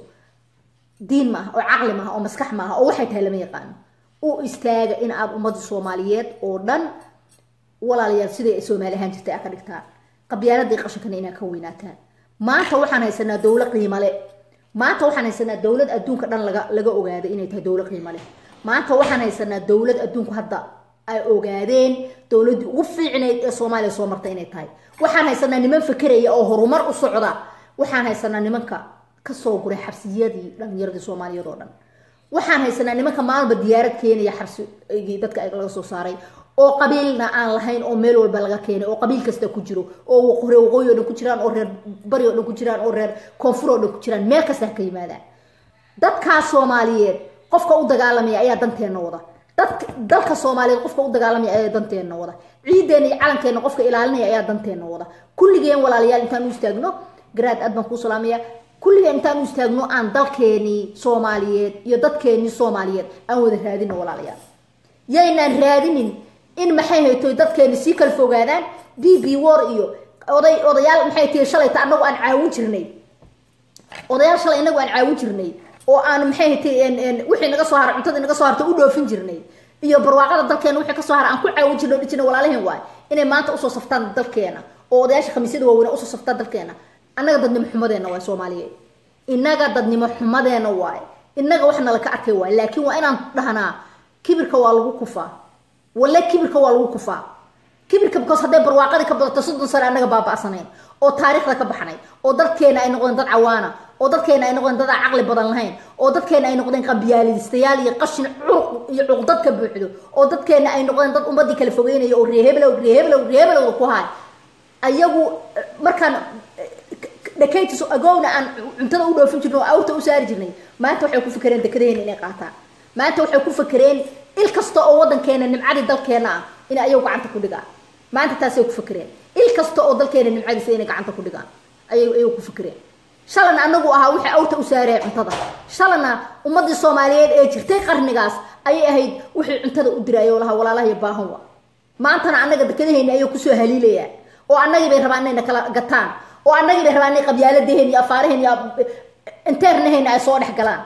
diin maaha oo caqli maaha oo maskax maaha oo waxay tahay lama yaqaano u istaaga in aad ummadda soomaaliyeed oo dhan walaalayaal siday ay soomaali ahaan jirtay aa ka dhigtaan qabyaaladii qashankana inaa ka weynaataan maanta waxaan haysanaa dowlo qiimale maanta waxaan haysanaa dowlad adduunka dhan laga laga ogaaday inay tahay dowlo qiimale maanta waxaan haysanaa dowlad adduunku hadda ay ogaadeen dowladdii ugu fiicnayd ee soomaaliya soo martay inay tahay waxaan haysanaa niman fakeraya oo horumar u socda waxaan haysanaa nimanka kasoo guray xabsiyadii dhalinyaradii soomaaliyeed oo dhan waxaan haysanaa nimanka maalba diyaarad keenaya xabsigii dadka laga soo saaray oo qabiilna aan lahayn oo meel walba laga keenay oo qabiil kasta ku jiro oo reer waqooyi o dhan ku jiraan oo reer bari o dhan ku jiraan oo reer koonfur oo dhan ku jiraan meel kasta ha ka yimaadaan dadkaas soomaaliyeed qofka u dagaalamaya ayaa danteenna wada dad dalka soomaaliyeed qofka u dagaalamaya ayaa danteenna wada ciideena iyo calankeenna qofka ilaalinaya ayaa danteenna wada kulligeen walaalayaal intaan u istaagno garaad aad baan kuu salaamaya kulligeen intaan u istaagno aan dalkeenii soomaaliyeed iyo dadkeenii soomaaliyeed aan wada raadino walaalayaal yaynaan raadinin in maxay haytoy dadkeeni sii kala fogaadaan b b war iyo oday odayaal maxay tihi shalayta anagu aan caawin jirnay odayaal shalay inagu aan caawin jirnay oo aan maxay haytay wixii naga soo haray cuntadii naga soo hartay u dhoofin jirnay iyo barwaaqada dalkeena wixii kasoo haray aan ku caawin jirnay dhijina walaalaheen waay inay maanta usoo saftaan dalkeena oo odayaasha khamiisyada waaweyn usoo saftaan dalkeena annaga dadnimo xumadeena waay soomaaliyeed innaga dadnimo xumadeena waay innaga wax nala ka arkay waay laakiin waa inaan dhahnaa kibirka waa lagu kufaa walle kibirka waa lagu kufaa kibirka because hadday barwaaqadii ka badato soddon sane annaga baaba'sanayn oo taariikhda ka baxnay oo dadkeena ay noqdeen dad cawaana oo dadkeena ay noqdeen dad aan caqli badan lahayn oo dadkeena ay noqdeen qabyaalistayaal iyo qashin curuq iyo cuqdad ka buuxdo oo dadkeena ay noqdeen dad ummadii kala fogeynaya oo reeheblow reeheblow reehebelowda ku haay ayagu markaan dhakaytis agowna aan cuntada u dhoofin jirnay oo awrta u saari jirnay maanta waxay ku fakereen dekadaheena inay qaataan maanta waxay ku fakereen il kasta oo wadankeena nimcadii dalkeena ah in ayagu gacanta ku dhigaan maanta taasay ku fakereen il kasta oo dalkeena nimcadiisa inay gacanta ku dhigaan ayay ayagu ku fakereen shalana anagu ahaa wixii awrta u saaraya cuntada shalana ummadii soomaaliyeed ee jirtay qarnigaas ayay ahayd wixii cuntada u diraya oo lahaa walaalaha baahan wa maantana annaga dekadaheena ayay kusoo haliilayaan oo annagii bay rabaan inayna kala gataan oo annagii bay rabaan inay qabyaaladaheen iyo afaaraheen iyo inteernaheena ay soo dhex galaan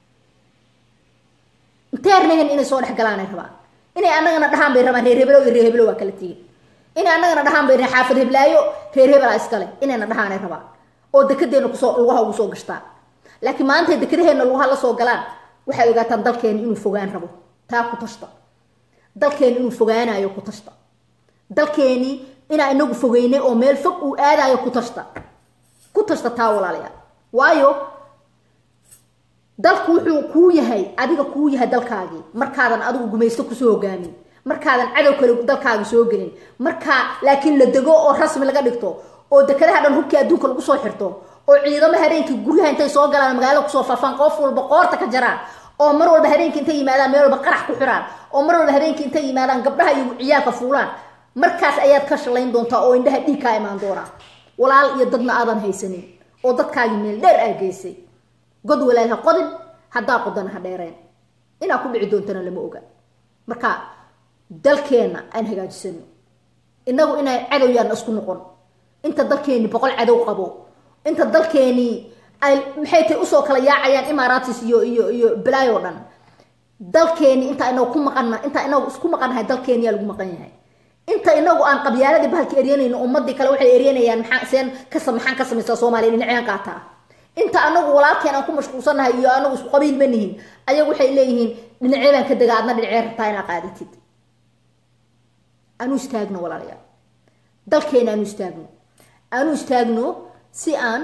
inteernahen inay soo dhex galaan ay rabaan inay annagana dhahaan bay rabaan reer heblow iyo reer heblow waa kala tegin inay annagana dhahaan bay xaafad heblaayo reer hebelaa iskale inayna dhahaan ay rabaan oo dekadeena kusoo lugaha ugu soo gashtaan laakiin maanta dekadaheena lugaha la soo galaan waxay ogaataan dalkeeni inuu fogaan rabo taa ku tashta dalkeeni inuu fogaanayo ku tashta dalkeeni inaa inagu fogeynay oo meel fog uu aadayo ku tashta ku tashta taa walaalayaal waayo dalku wuxuu kuu yahay adiga kuu yahay dalkaagii markaadan adigu gumaysto kusoo hogaamin markaadan cadow kale dalkaaga soo gelin markaa laakiin la dego oo rasmi laga dhigto oo dekadaha dhan hubkii adduunka lagu soo xirto oo ciidamo habeenkii guryaha intay soo galaan magaalada kusoo faafaan qof walba qoorta ka jaraan oo mar walba habeenkii intay yimaadaan meel walba qarax ku xiraan oo mar walba habeenkii intay yimaadaan gabdhaha iyo ciyaalka fuulaan markaas ayaad ka shalayn doontaa oo indhaha dhiig kaa imaan doonaa walaal iyo dadna aadan haysanin oo dadkaagii meel dheer aa geysay god walaal ha qodin haddaa qodana ha dheereen inaa ku dhici doontana lama oga marka dalkeenna aan hagaajisano inagu inay cadow yaana isku noqon inta dalkeeni boqol cadow qabo inta dalkeeni ay maxay tahay usoo kala yaacayaan imaaratis iyo iyo iyo balaayo dhan dalkeeni inta inagu ku maqan inta inagu isku maqannahay dalkeeniyaa lagu maqan yahay inta inagu aan qabyaaladii bahalka eryanayno ummadii kale waxay eryanayaan maxaa seen ka maxaan ka samaysaa soomaaliya dhinacyan qaataa inta anagu walaalkeen aan ku mashquulsannahay iyo anagu isku qabiil ma nihin ayagu waxay leeyihiin dhinacee baan ka dega adna dhinacee rabtaa inaa qaadatid aanu istaagno walaalayaal dalkeena aanu istaagno aanu istaagno si aan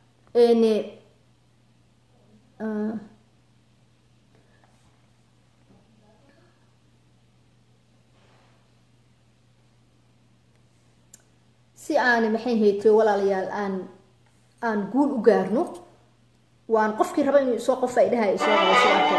si aan maxay haytay walaalayaal aan aan guul u gaarno waan qofkii raba inuu isoo qof ay dhahay isoo qabo sidaakeen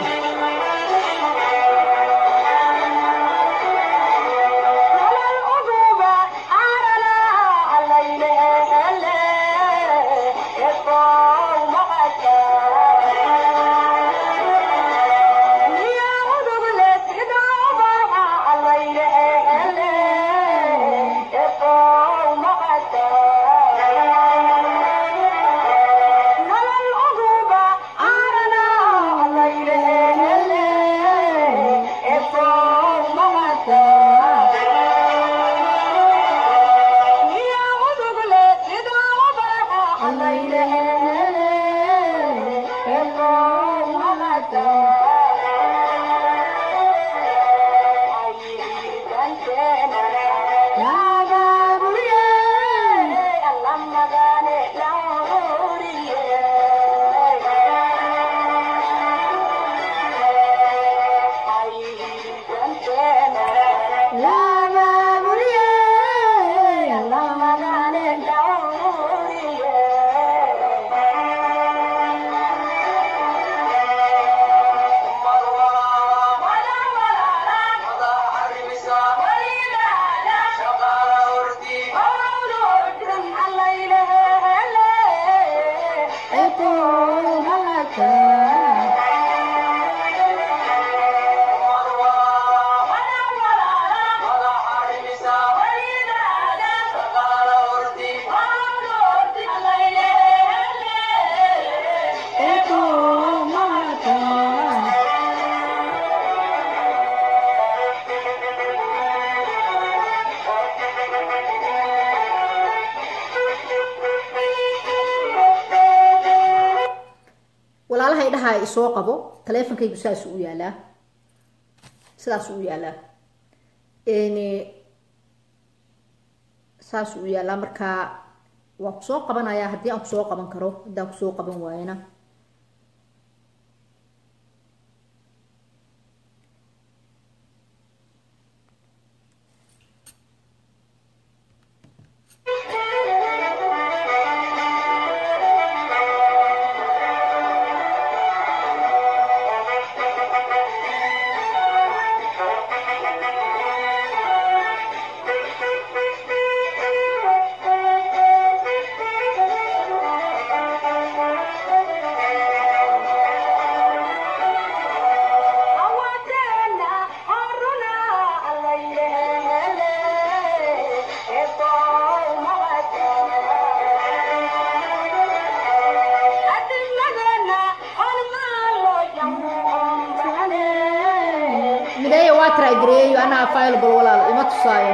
walaalahay dhahaa isoo qabo taleefonkaygu saas u yaalaa sidaas u yaalaa saas u yaalaa markaa waa kusoo qabanayaa haddii aan kusoo qaban karo haddaan kusoo qaban waayana mideeya waa trygareeyo anaa available walaal ima tusaayo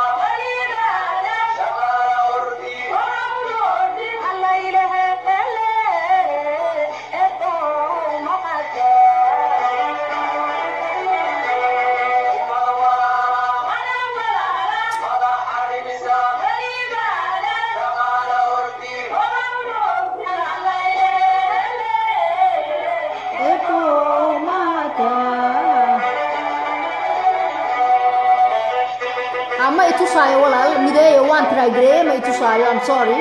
Alla ilaha illa i tusaayo walaal mideeyo waan tiraagareeye ma i tusaayo i'm sorry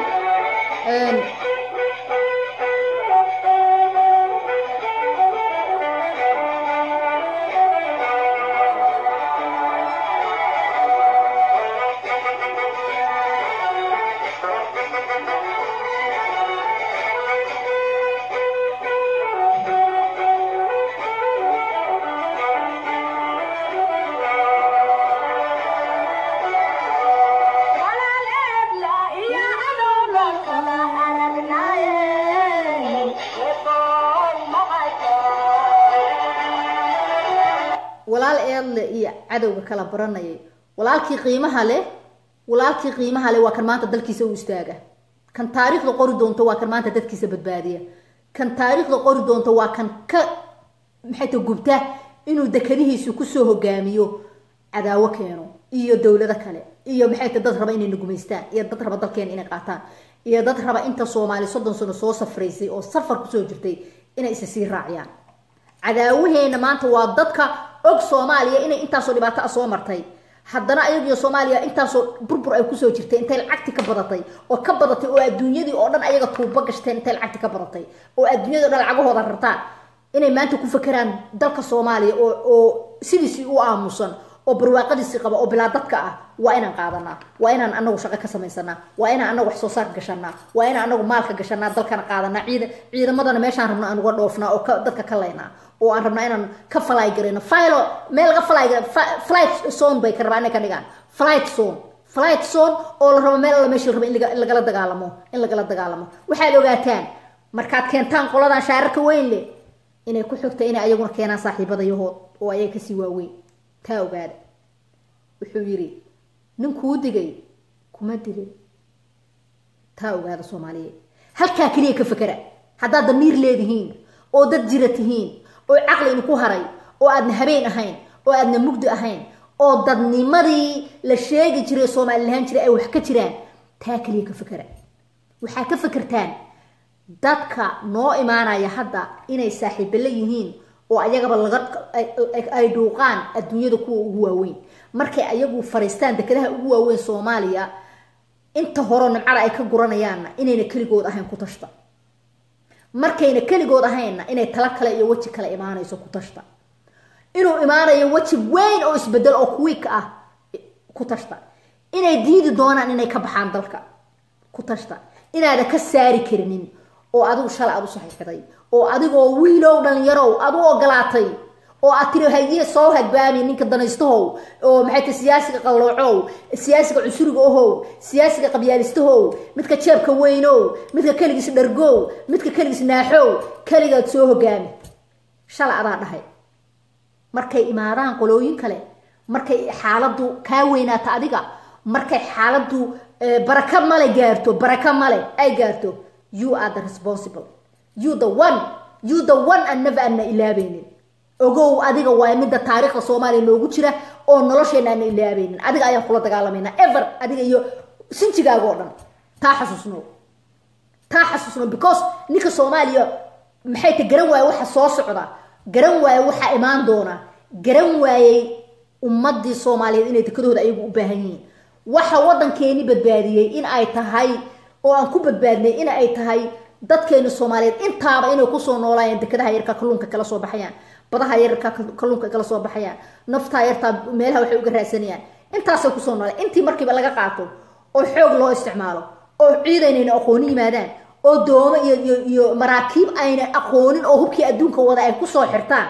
walaal eedle iyo cadowga kala baranayay walaalkii qiimaha leh walaalkii qiimaha leh waa kan maanta dalkiisa u istaaga kan taariikhda qori doonto waa kan maanta dadkiisa badbaadiya kan taariikhda qori doonto waa kan ka maxay ta gubta inuu dekadihiisu kusoo hogaamiyo cadaawo keeno iyo dowlado kale iyo maxay ta dad raba inay nagumaystaan iyo dad raba dalkeena inay qaataan iyo dad raba inta soomaali soddon sano soo safraysay oo safar kusoo jirtay inay isa sii raaciyaan cadaawaheena maanta waa dadka og soomaaliya inay intaasoo dhibaato ah soo martay haddana ayagiyo soomaaliya intaasoo burbur ay kusoo jirtay intay lacagti ka badatay oo ka badatay oo adduunyadii oo dhan ayaga tuubo gashteen intay lacagti ka badatay oo adduunyadii o dhan lacagahooda rartaan inay maanta ku fakeraan dalka soomaaliya oo oo sidiisii u aamusan oo barwaaqadiisii qaba oo bilaa dadka ah waa inaan qaadanaa waa inaan anagu shaqo ka samaysanaa waa inaan anagu wax soo saarka gashanaa waa inaan anagu maalka gashanaa dalkana qaadanaa ciida ciidamadana meeshaan rabno aan uga dhoofnaa oo ka dadka ka laynaa oo aan rabnaa inaan ka falaay garayno filo meel laga falaay flight zone bay ka rabaa inay ka dhigaan flight zone flight zone oo la rabo meel alla meesha la rabo in lagala dagaalamo in lagala dagaalamo waxaad ogaataan markaad keentaan qoladan shaararka weyn leh inay ku xigta inay ayaguna keenaan saaxiibadayahood oo ayaga kasii waaweyn taa ogaada wuxuu yidhi ninkuu digay kuma dilin taa ogaada soomaaliyeed halkaa keliya ka fakera haddaad damiir leedihiin oo dad jira tihiin oo caqli idinku haray oo aadna habeen ahayn oo aadna mugdi ahayn oo dadnimadii la sheegi jiray soomaali lahaan jiray ay wax ka jiraan taa keliya ka fakera waxaa ka fakertaan dadka noo imaanaya hadda inay saaxiibala yihiin oo ayagaba laga ay dhuuqaan adduunyada kuwa ugu waaweyn markay ayagu fariistaan dekadaha ugu waaweyn soomaaliya inta horo nimcada ay ka guranayaanna inayna keligood ahayn ku tashta markayna keligood ahaynna inay talo kale iyo weji kale imaanayso ku tashta inuu imaanayo weji weyn oo isbedel oo kuwiik ah ku tashta inay diidi doonaan inay ka baxaan dalka ku tashta inaada ka saari karinin oo adigu shalay aad u saxiixday oo adigoo wiilow dhalinyarow aad u ogolaatay oo aad tiri haye soo hadbaami ninka danaystahow oo maxay tahay siyaasiga qalloocow siyaasiga cusuriga ohow siyaasiga qabyaalistahow midka jeebka weynow midka keligiis dhargow midka keligiis naaxow keligaad soo hogaami shalay adaa dhahay markay imaadaan qolooyin kale markay xaaladdu kaa weynaata adiga markay xaaladdu baraka male gaarto baraka male ay gaarto you are the responsible you the one you the one and never ana ilaabeynin ogow adiga waa midda taariikhda soomaaliya noogu jira oo nolosheena ana ilaabeynin adiga ayaan kula dagaalamayna ever adiga iyo sinjigaaga oo dhan taa xasuusno taa xasuusno because ninka soomaaliya maxay ta garan waaye waxa soo socda garan waaye waxaa imaan doona garan waayey ummadii soomaaliyeed inay dekadooda ayagu u baahan yihiin waxa waddankeeni badbaadiyey in ay tahay oo aan ku badbaadnay in ay tahay dadkeeni soomaaliyeed intaaba inay kusoo noolaayeen dekadaha yarka kalluunka kala soo baxayaan badaha yarka kalluunka kala soo baxayaan naftaa yartaa meelaha waxay uga raadsanayaan intaasay kusoo noolaan intii markiiba laga qaato oo xoog loo isticmaalo oo ciidaynayna aqooni yimaadaan oo doomo iyo iyo iyo maraakiib ayna aqoonin oo hubkii adduunka wada ay kusoo xirtaan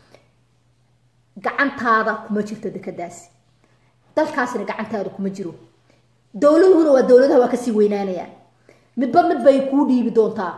gacantaada kuma jirto dekadaasi dalkaasina gacantaada kuma jiro dowladuhuna waa dowladaha waa kasii weynaanayaan midba mid bay kuu dhiibi doontaa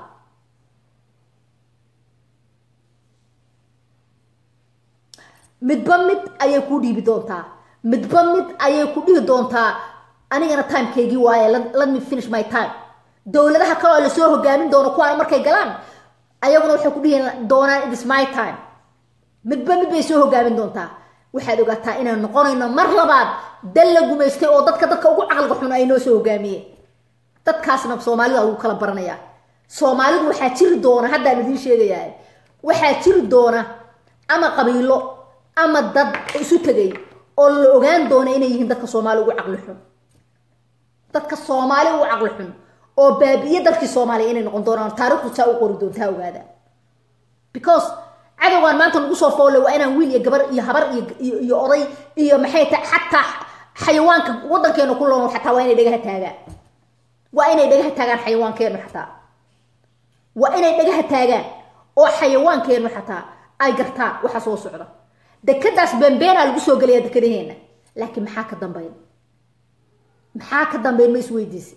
midba mid ayay kuu dhiibi doontaa midba mid ayay ku dhihi doontaa anigana timekeygii waaye let me finish my time dowladaha kale oo lasoo hogaamin doono kuwaana markay galaan ayaguna waxay ku dhihi doonaan it is my time midba mid bay soo hogaamin doontaa waxaad ogaataa inaan noqonayno mar labaad dal la gumaystay oo dadka dadka ugu caqliga xun ay noo soo hogaamiyeen dadkaasna soomaalida lagu kala baranayaa soomaalidu waxaa jiri doona haddaan idiin sheegayaa waxaa jiri doona ama qabiilo ama dad isu tegay oo la ogaan doono inay yihiin dadka soomaali ugu caqli xun dadka soomaali ugu caqli xun oo baabi'iye dalkii soomaaliya inay noqon doonaan taarikhdu saa u qori doontaa ogaada because cadowgan maanta lagu soo foolle waa inaan wiil iyo gabar iyo habar iyo iyo oday iyo maxay tahay xataa xayawaanka waddankeena ku loon xataa waa inay dhagaha taagaan waa inay dhagaha taagaan xayawaankeenu xataa waa inay dhagaha taagaan oo xayawaankeenu xataa ay gartaan waxa soo socda dekadaas beenbeenaa lagu soo gelaya dekadaheena laakiin maxaa ka dambeyn maxaa ka dambeyn ma isweydiisa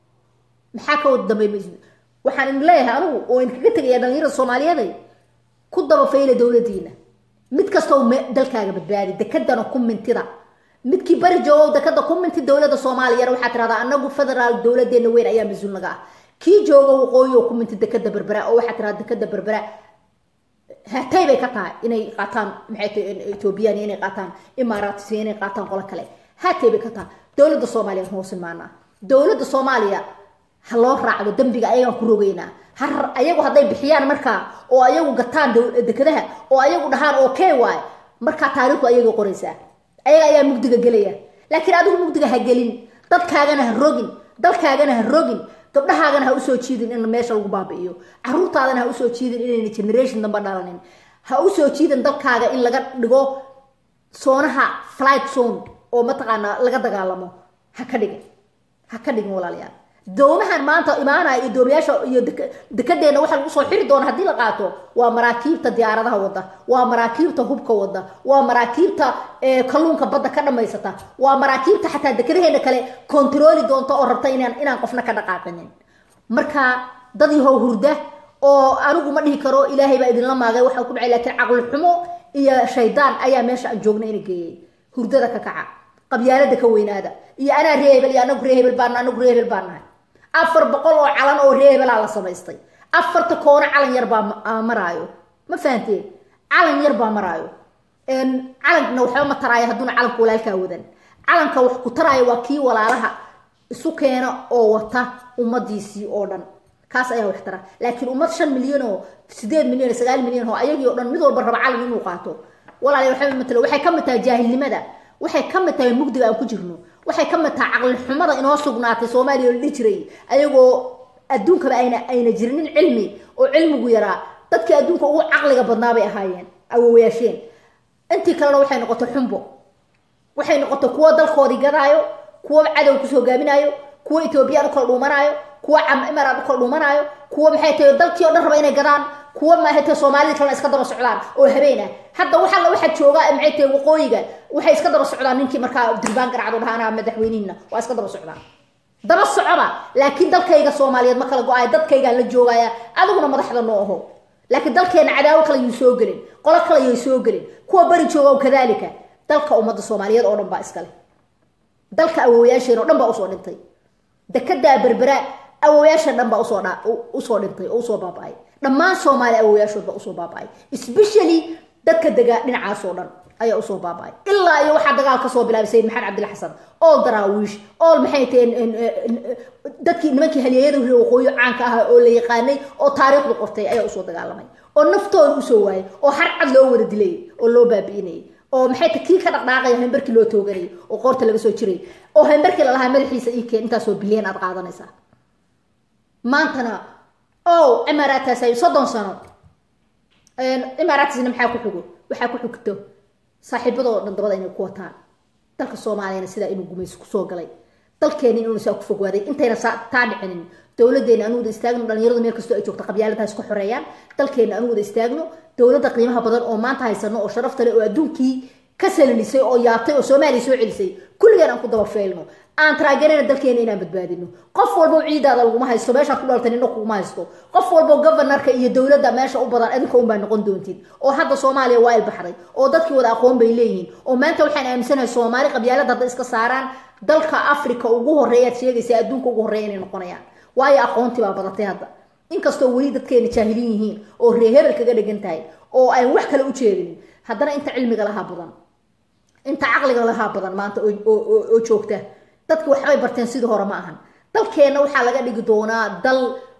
maxaa ka wada dambeyn ma is waxaan idin leeyahay anigu oo idinkaga tegaya dhalinyarada soomaaliyeeday ku dabafayla dowladiina mid kastoo dalkaaga badbaadi dekadana ku mintida midkii bari joogow dekada ku minti dowladda soomaaliyana waxaa tirahdaa anagu federaal dowladeena weyn ayaa mas-uul naga ah kii jooga waqooyi oo ku minti dekada berbera oo waxaa tirahdaa dekada berbera hatay bay ka tahay inay qaataan maxay tahay ethoobiyan inay qaataan imaaraats inay qaataan qolo kale hatay bay ka tahay dowladda soomaaliya hoos imaanaa dowladda soomaaliya ha loo raacdo dembiga ayagaan ku rogeynaa har ayagu hadday bixiyaan markaa oo ayagu gataan dekadaha oo ayagu dhahaan okay waay markaa taariikhdu ayagay qoraysaa ayaga ayaa mugdiga gelaya laakiin adigu mugdiga ha gelin dadkaagana ha rogin dalkaagana ha rogin gabdhahaagana ha usoo jiidin in meesha lagu baabi'iyo caruurtaadana ha usoo jiidin inayna generation damba dhalanin ha usoo jiidin dalkaaga in laga dhigo soonaha flight zone oo mataqaanaa laga dagaalamo ha ka dhigin ha ka dhigin walaalayaal doomahan maanta imaanaya iyo doomayaasha iyo dekedeena waxa lagu soo xiri doona haddii la qaato waa maraakiibta diyaaradaha wada waa maraakiibta hubka wada waa maraakiibta kalluunka badda ka dhamaysata waa maraakiibta xataa dekadaheena kale kontarooli doonta oo rabta inaan inaan qofna ka dhaqaaqinin marka dad yahow hurda oo anigu ma dhihi karo ilaahay baa idinla maagay waxaa ku dhacay laakiin caqli xumo iyo shaydaan ayaa meesha aan joogna ina geeyay hurdada ka kaca qabyaalada ka weynaada iyo anaa ree hebel iyo anagu ree hebel baan anagu ree hebel baan nahay afar boqol oo calan oo ree hebelaa la samaystay afarta koono calan yar baa maraayo ma fahanteen calan yar baa maraayo calankna waxba ma taraayo hadduuna calanka walaalkaa wadan calanka wax ku taraayo waa kii walaalaha isu keena oo wata ummadiisii oo dhan kaas ayaa wax tara laakiin ummad shan milyan oo sideed milyan oo sagaal milyan oo ayagii o dhan mid walba raba calan inuu qaato walaala waxba matalo waxay ka mid tahay jaahilnimada waxay ka mid tahay mugdiga aan ku jirno waxay ka mid tahay caqli xumada inoo sugnaatay soomaaliya la dhihi jiray ayagoo adduunkaba ayna ayna jirinin cilmi oo cilmigu yaraa dadkii adduunka ugu caqliga badnaa bay ahaayeen awowayaasheen intii kalena waxay noqotay xumbo waxay noqotay kuwo dalkoodii gadaayo kuwo cadow kusoo gaaminaayo kuwo etoobiyaan u kala dhuumanaayo kuwo imaraan u kala dhuumanaayo kuwo maxay tahay dalkii oo dhan raba inay gadaan kuwa maxay tahay soomaalida kalena iska daba socdaan oo habeen ah hadda waxaa waxaa joogaa maxay tahay waqooyiga waxay iska daba socdaan ninkii markaa durbaan garacdo dhahaana madaxweynihina waa iska daba socdaan daba socoba laakiin dalkayga soomaaliyeed ma kala go-ayo dadkaygaan la joogaya adiguna madaxda noo aho laakiin dalkeena cadaawo kale yuu soo gelin qolo kale yay soo gelin kuwa bari jooga kadaalika dalka ummadda soomaaliyeed oo dhan baa iskale dalka awowayaasheen oo dhan baa usoo dhintay dekedaa berbera awowayaashan dhan baa usoo dha usoo dhintay oo usoo baaba-ay dhammaan soomaali awowayaashood baa usoo baaba-ay especially dadka degaa dhinacaasoo dhan ayaa usoo baaba-ay ilaa iyo waxaa dagaal kasoo bilaabay sayid maxamed cabdilla xasan ool daraawiish ool maxay taheen dadkii nimankii halyeeyada hore waqooyi caanka ahaa oo la yaqaanay oo taariikhdu qortay ayaa usoo dagaalamay oo naftooda usoo waayay oo har cad loo wada dilay oo loo baabi'inayay oo maxay ta kii ka dhaqdhaaqaya hambarkii loo tooganayay oo qoorta laga soo jiray oo hambarkii lalahaa madaxiisa ii keen intaasoo bilyan aad qaadanaysaa maantana o imaaraataas soddon sano imaaraatiisna maxaa ku xugo waxaa ku xugto saaxiibadoo dhan dabada inay ku wataan dalka soomaaliyana sidaa inuu gumayso kusoo galay dalkeena inuuna saa ku fogwaaday intayna taa dhicinin dowladeena anu wada istaagno dhalinyaradu meel kastoo ay joogto qabyaalada iska xoreeyaan dalkeena anu wada istaagno dowladda qiimaha badan oo maanta haysano oo sharafta leh oo adduunkii ka salilisay oo yaabtay oo soomaaliya soo celisay kulligeen aan ku daba feelno aan taraaganayn dalkeena inaan badbaadino qof walbo ciidaada laguma haysto meeshaad ku dhaltay nina kuguma haysto qof walbo governorka iyo dowladda meesha u badan adinka unbaa noqon doontid oo hadda soomaaliya waa ilbaxday oo dadkii wada aqoon bay leeyihiin oo maanta waxaan aaminsanahay soomaali qabyaalada hadda iska saaraan dalka africa ugu horeeyaad sheegaysa adduunka ugu horreeya inay noqonayaan waayo aqoontii baa badatay hadda inkastoo weli dadkeena jaahilin yihiin oo ree hebel kaga dhigan tahay oo aan wax kale u jeedinin haddana inta cilmiga lahaa badan inta caqliga lahaa badan maanta oo joogta dadki waxbay barteen sidii hore ma ahan dalkeenna waxaa laga dhigi doonaa dal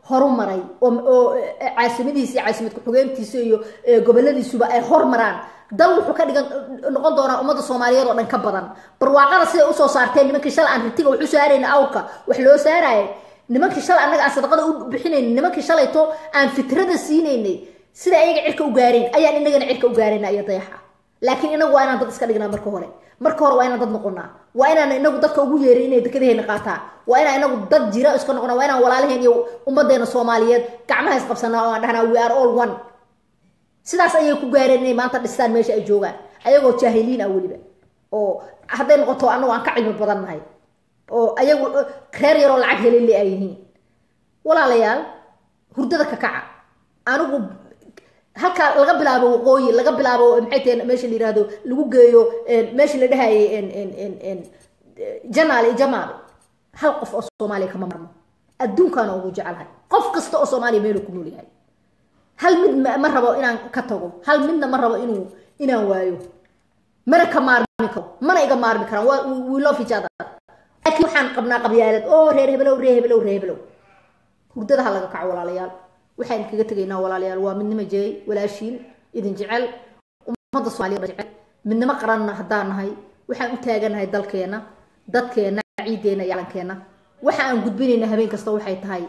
horumaray oo caasimadiisa iyo caasimad ku-xugeentiisa iyo goboladiisuba ay hormaraan dal wuxuu ka dhigan noqon doonaa ummadda soomaaliyeed oo dhan ka badan barwaaqada siday usoo saarteen nimankii shalay aan ritiga waxu saarayna awrka wax loo saaraya nimankii shalay annaga aan sadaqada u bixinayna nimankii shalayto aan fitrada siinaynay sida ayaga cirka u gaareen ayaan inagana cirka u gaarayna iyo dayaxa laakiin inagu waa inaan dad iska dhignaa marka hore marka hore waa inaan dad noqonaa waa inaan inagu dadka ugu yeerin inay dekadaheena qaataan waa inaan inagu dad jira iska noqonaa waa inaan walaalaheen iyo ummadeena soomaaliyeed gacmaha isqabsanaa oo aan dhahnaa we are all one sidaas ayay ku gaareen inay maanta dhistaan meesha ay joogaan ayagoo jaahiliin ah weliba oo hadday noqoto anagu aan ka cilmi badan nahay oo ayagu reer yaroo lacag helele ay yihiin walaalayaal hurdada ka kaca anigu halkaa laga bilaabo waqooyi laga bilaabo maxay tahay meesha la yirahdo lagu geeyo meesha la dhahayay janaal iyo jamaal hal qof oo soomaaliya kama marmo adduunkaana ugu jecelahay qof kasta oo soomaaliya meeluu ku nool yahay hal mid ma rabo inaan ka tago hal midna ma rabo inuu inaan waayo mana ka maarmi karo mana iga maarmi karaan we love each other laakiin waxaan qabnaa qabyaalad oo reer hebelow reer hebelow reer hebelow hurdadaha laga kaco walaalayaal waxaan kaga tegaynaa walaalayaal waa midnimo jeey walaashiin idin jecel ummadda soomaaliya jecel midnimo qaranna haddaan nahay waxaan u taaganahay dalkeena dadkeena ciideena iyo calankeena waxa aan gudbinayna habeen kasta waxay tahay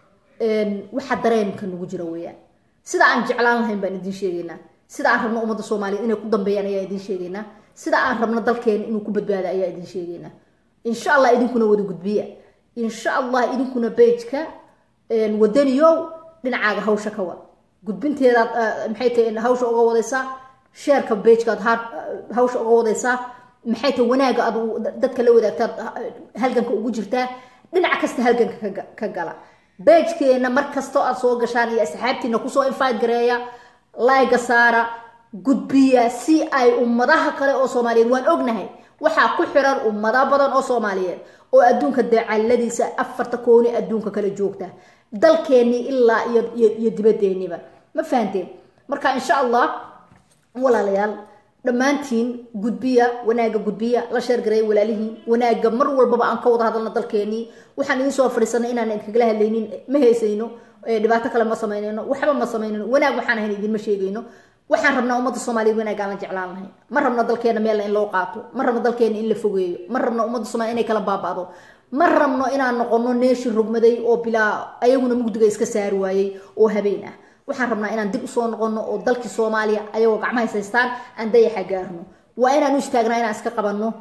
waxa dareenka nagu jira weeyaan sida aan jeclaan lahayn baan idin sheegaynaa sida aan rabno ummadda soomaaliyeed inay ku dambeeyaan ayaa idin sheegaynaa sida aan rabno dalkeena inuu ku badbaado ayaa idin sheegaynaa insha allah idinkuna wada gudbiya insha allah idinkuna bejka wadaniyow dhinacaaga hawsha ka wad gudbinteedaad maxay tahay hawsha uga wadaysaa sheerka bejkaad hawsha uga wadaysaa maxay tahay wanaaga aad dadka la wadaagtaad halganka ugu jirtaa dhinac kasta halganka ka gala bejkeena mar kastoo aad soo gashaan iyo asxaabtiina kusoo invite gareeya layga saara gudbiya si ay ummadaha kale oo soomaaliyeed waan ognahay waxaa ku xiran ummado badan oo soomaaliyeed oo adduunka dacaladiisa afarta kooni adduunka kala joogta dalkeennii ilaa iyo dibadeenniba ma fahanteen marka insha allah walaalayaal dhammaantiin gudbiya wanaaga gudbiya la sheergareeya walaalihiin wanaaga mar walbaba aan ka wada hadalno dalkeenii waxaan idiin soo fadhiisanay inaan idinkagala hadlaynin ma heysayno dhibaato kale ma samaynayno waxba ma samaynayno wanaag waxaan ahayn idinma sheegayno waxaan rabnaa ummadda soomaaliyeed wanaagaan la jeclaan lahayn ma rabno dalkeena meelna in loo qaato ma rabno dalkeena in la fogeeyo ma rabno ummadda soomaliya inay kala baaba'do ma rabno inaan noqono neeshi rogmaday oo bilaa ayaguna mugdiga iska saari waayey oo habeen ah waxaan rabnaa inaan dib usoo noqono oo dalkii soomaaliya ayagoo gacmaha haystaan aan dayaxa gaarno waa inaan u istaagnaa inaan iska qabanno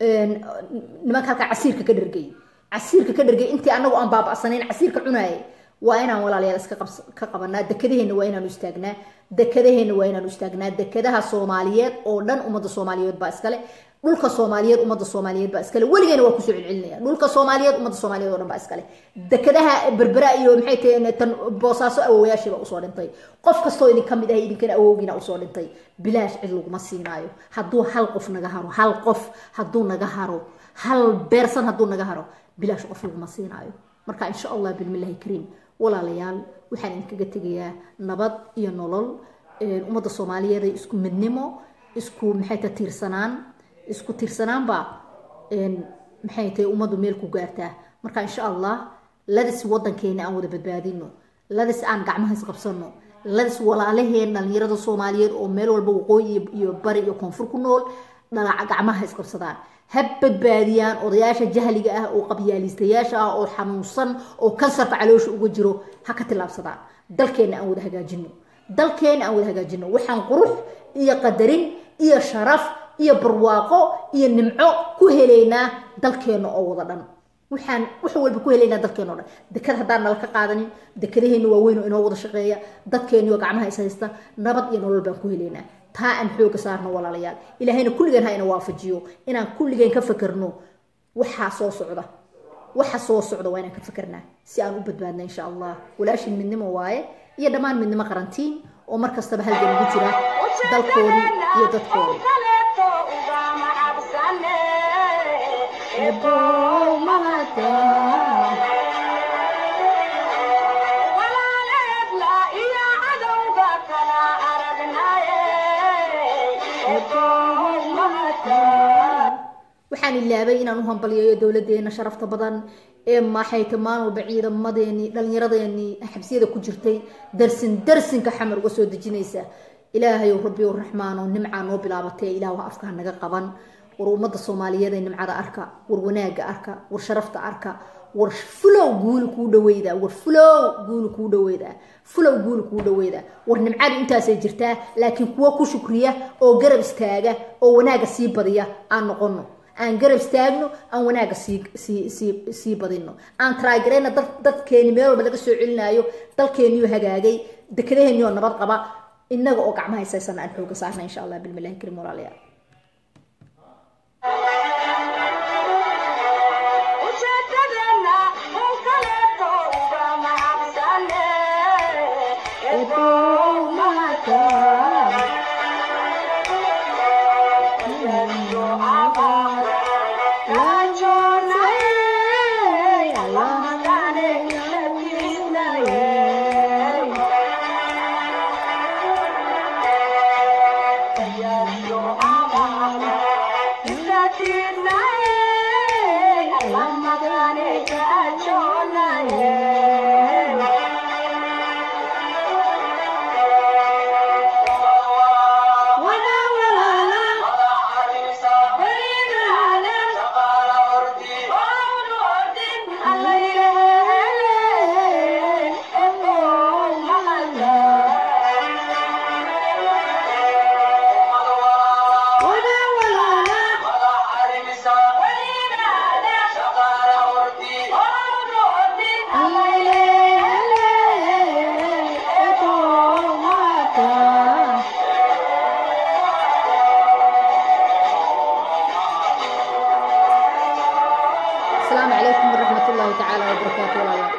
nimanka halkaa casiirka ka dhergay casiirka ka dhergay intii anagu aan baaba'sanayn casiirka cunaayay waa inaan walaalayaal iska ka qabanaa dekadaheena waa inaanu istaagnaa dekadaheena waa inaanu istaagnaa dekadaha soomaaliyeed oo dhan ummadda soomaaliyeed baa iskale dhulka soomaaliyeed ummadda soomaaliyeed baa iskale weligeena waa kusoo celcelinaya dhulka soomaaliyeed ummadda soomaaliyeed oo dhan baa iskale dekadaha berbera iyo maxay tahay tan boosaaso awowayaashiiba usoo dhintay qof kastoo idin ka mid ahay idinkana awowgiina usoo dhintay bilaash cid laguma siinaayo hadduu hal qof naga haro hal qof hadduu naga haro hal beersan hadduu naga haro bilaash qof laguma siinaayo marka insha allah bilmillahi kariim walaalayaal waxaan idinkaga tegayaa nabad iyo nolol ummadda soomaaliyeed ay isku midnimo isku maxay ta tiirsanaan isku tiirsanaanbaa maxay tahay ummaddu meel ku gaartaa marka insha allah ladis wadankeena aan wada badbaadino ladis aan gacmaha isqabsano ladis walaalaheen dhalinyarada soomaaliyeed oo meel walba waqooyi iyo bari iyo koonfur ku nool dhalaca gacmaha isqabsadaan ha badbaadiyaan odayaasha jahliga ah oo qabyaalistayaasha ah oo xanuunsan oo kansarka caloosha uga jiro ha ka tillaabsadaan dalkeenna aan wada hagaajino dalkeenna aan wada hagaajino waxaan qurux iyo qadarin iyo sharaf iyo barwaaqo iyo nimco ku helaynaa dalkeenna oo wada dhan waxaan wax walba ku helaynaa dalkeena o dhan dekad haddaan nala ka qaadanin dekadaheena waaweyn oo inoo wada shaqeeya dadkeeniyo gacmaha is haysta nabad iyo nolol baan ku helaynaa taa aan xooga saarno walaalayaal ilaahayna kulligeen ha ina waafajiyo inaan kulligeen ka fakerno waxaa soo socda waxa soo socda waa inaan ka fakernaa si aan u badbaadna insha allah walaashin midnimo waaye iyo dhammaan midnimo qarantiin oo mar kastaba halgan ugu jira dalkoodii iyo dadkoodii waxaan ilaabay inaan u hambaliyeeyo dowladeena sharafta badan ee maxayta maalin walba ciidamadeeni dhallinyaradeenii xabsiyada ku jirtay darsin darsinka xamar uga soo dejinaysa ilaahay rabbi raxmaano nimcaa noo bilaabatee ilaah afkaa naga qaban war ummadda soomaaliyeed ee nimcada arka war wanaaga arka war sharafta arka war fulow guuli kuu dhaweyda war fulow guuli kuu dhaweyda fulow guuli kuu dhaweyda war nimcadu intaasay jirtaa laakiin kuwa ku shukriya oo garab istaaga oo wanaaga sii badiya aan noqono aan garab istaagno aan wanaaga sii sii sii sii badino aan taragarayna dad dadkeeni meel walba laga soo celinaayo dalkeeniyo hagaagay dekedaheenioo nabad qaba inaga oo gacmaha haysaysana aan xooga saarna insha allah bilmilahi karim walaalayaal ujeedadeenna un kaleeto uga mahadsanne السلام عليكم ورحمة الله تعالى وبركاته والله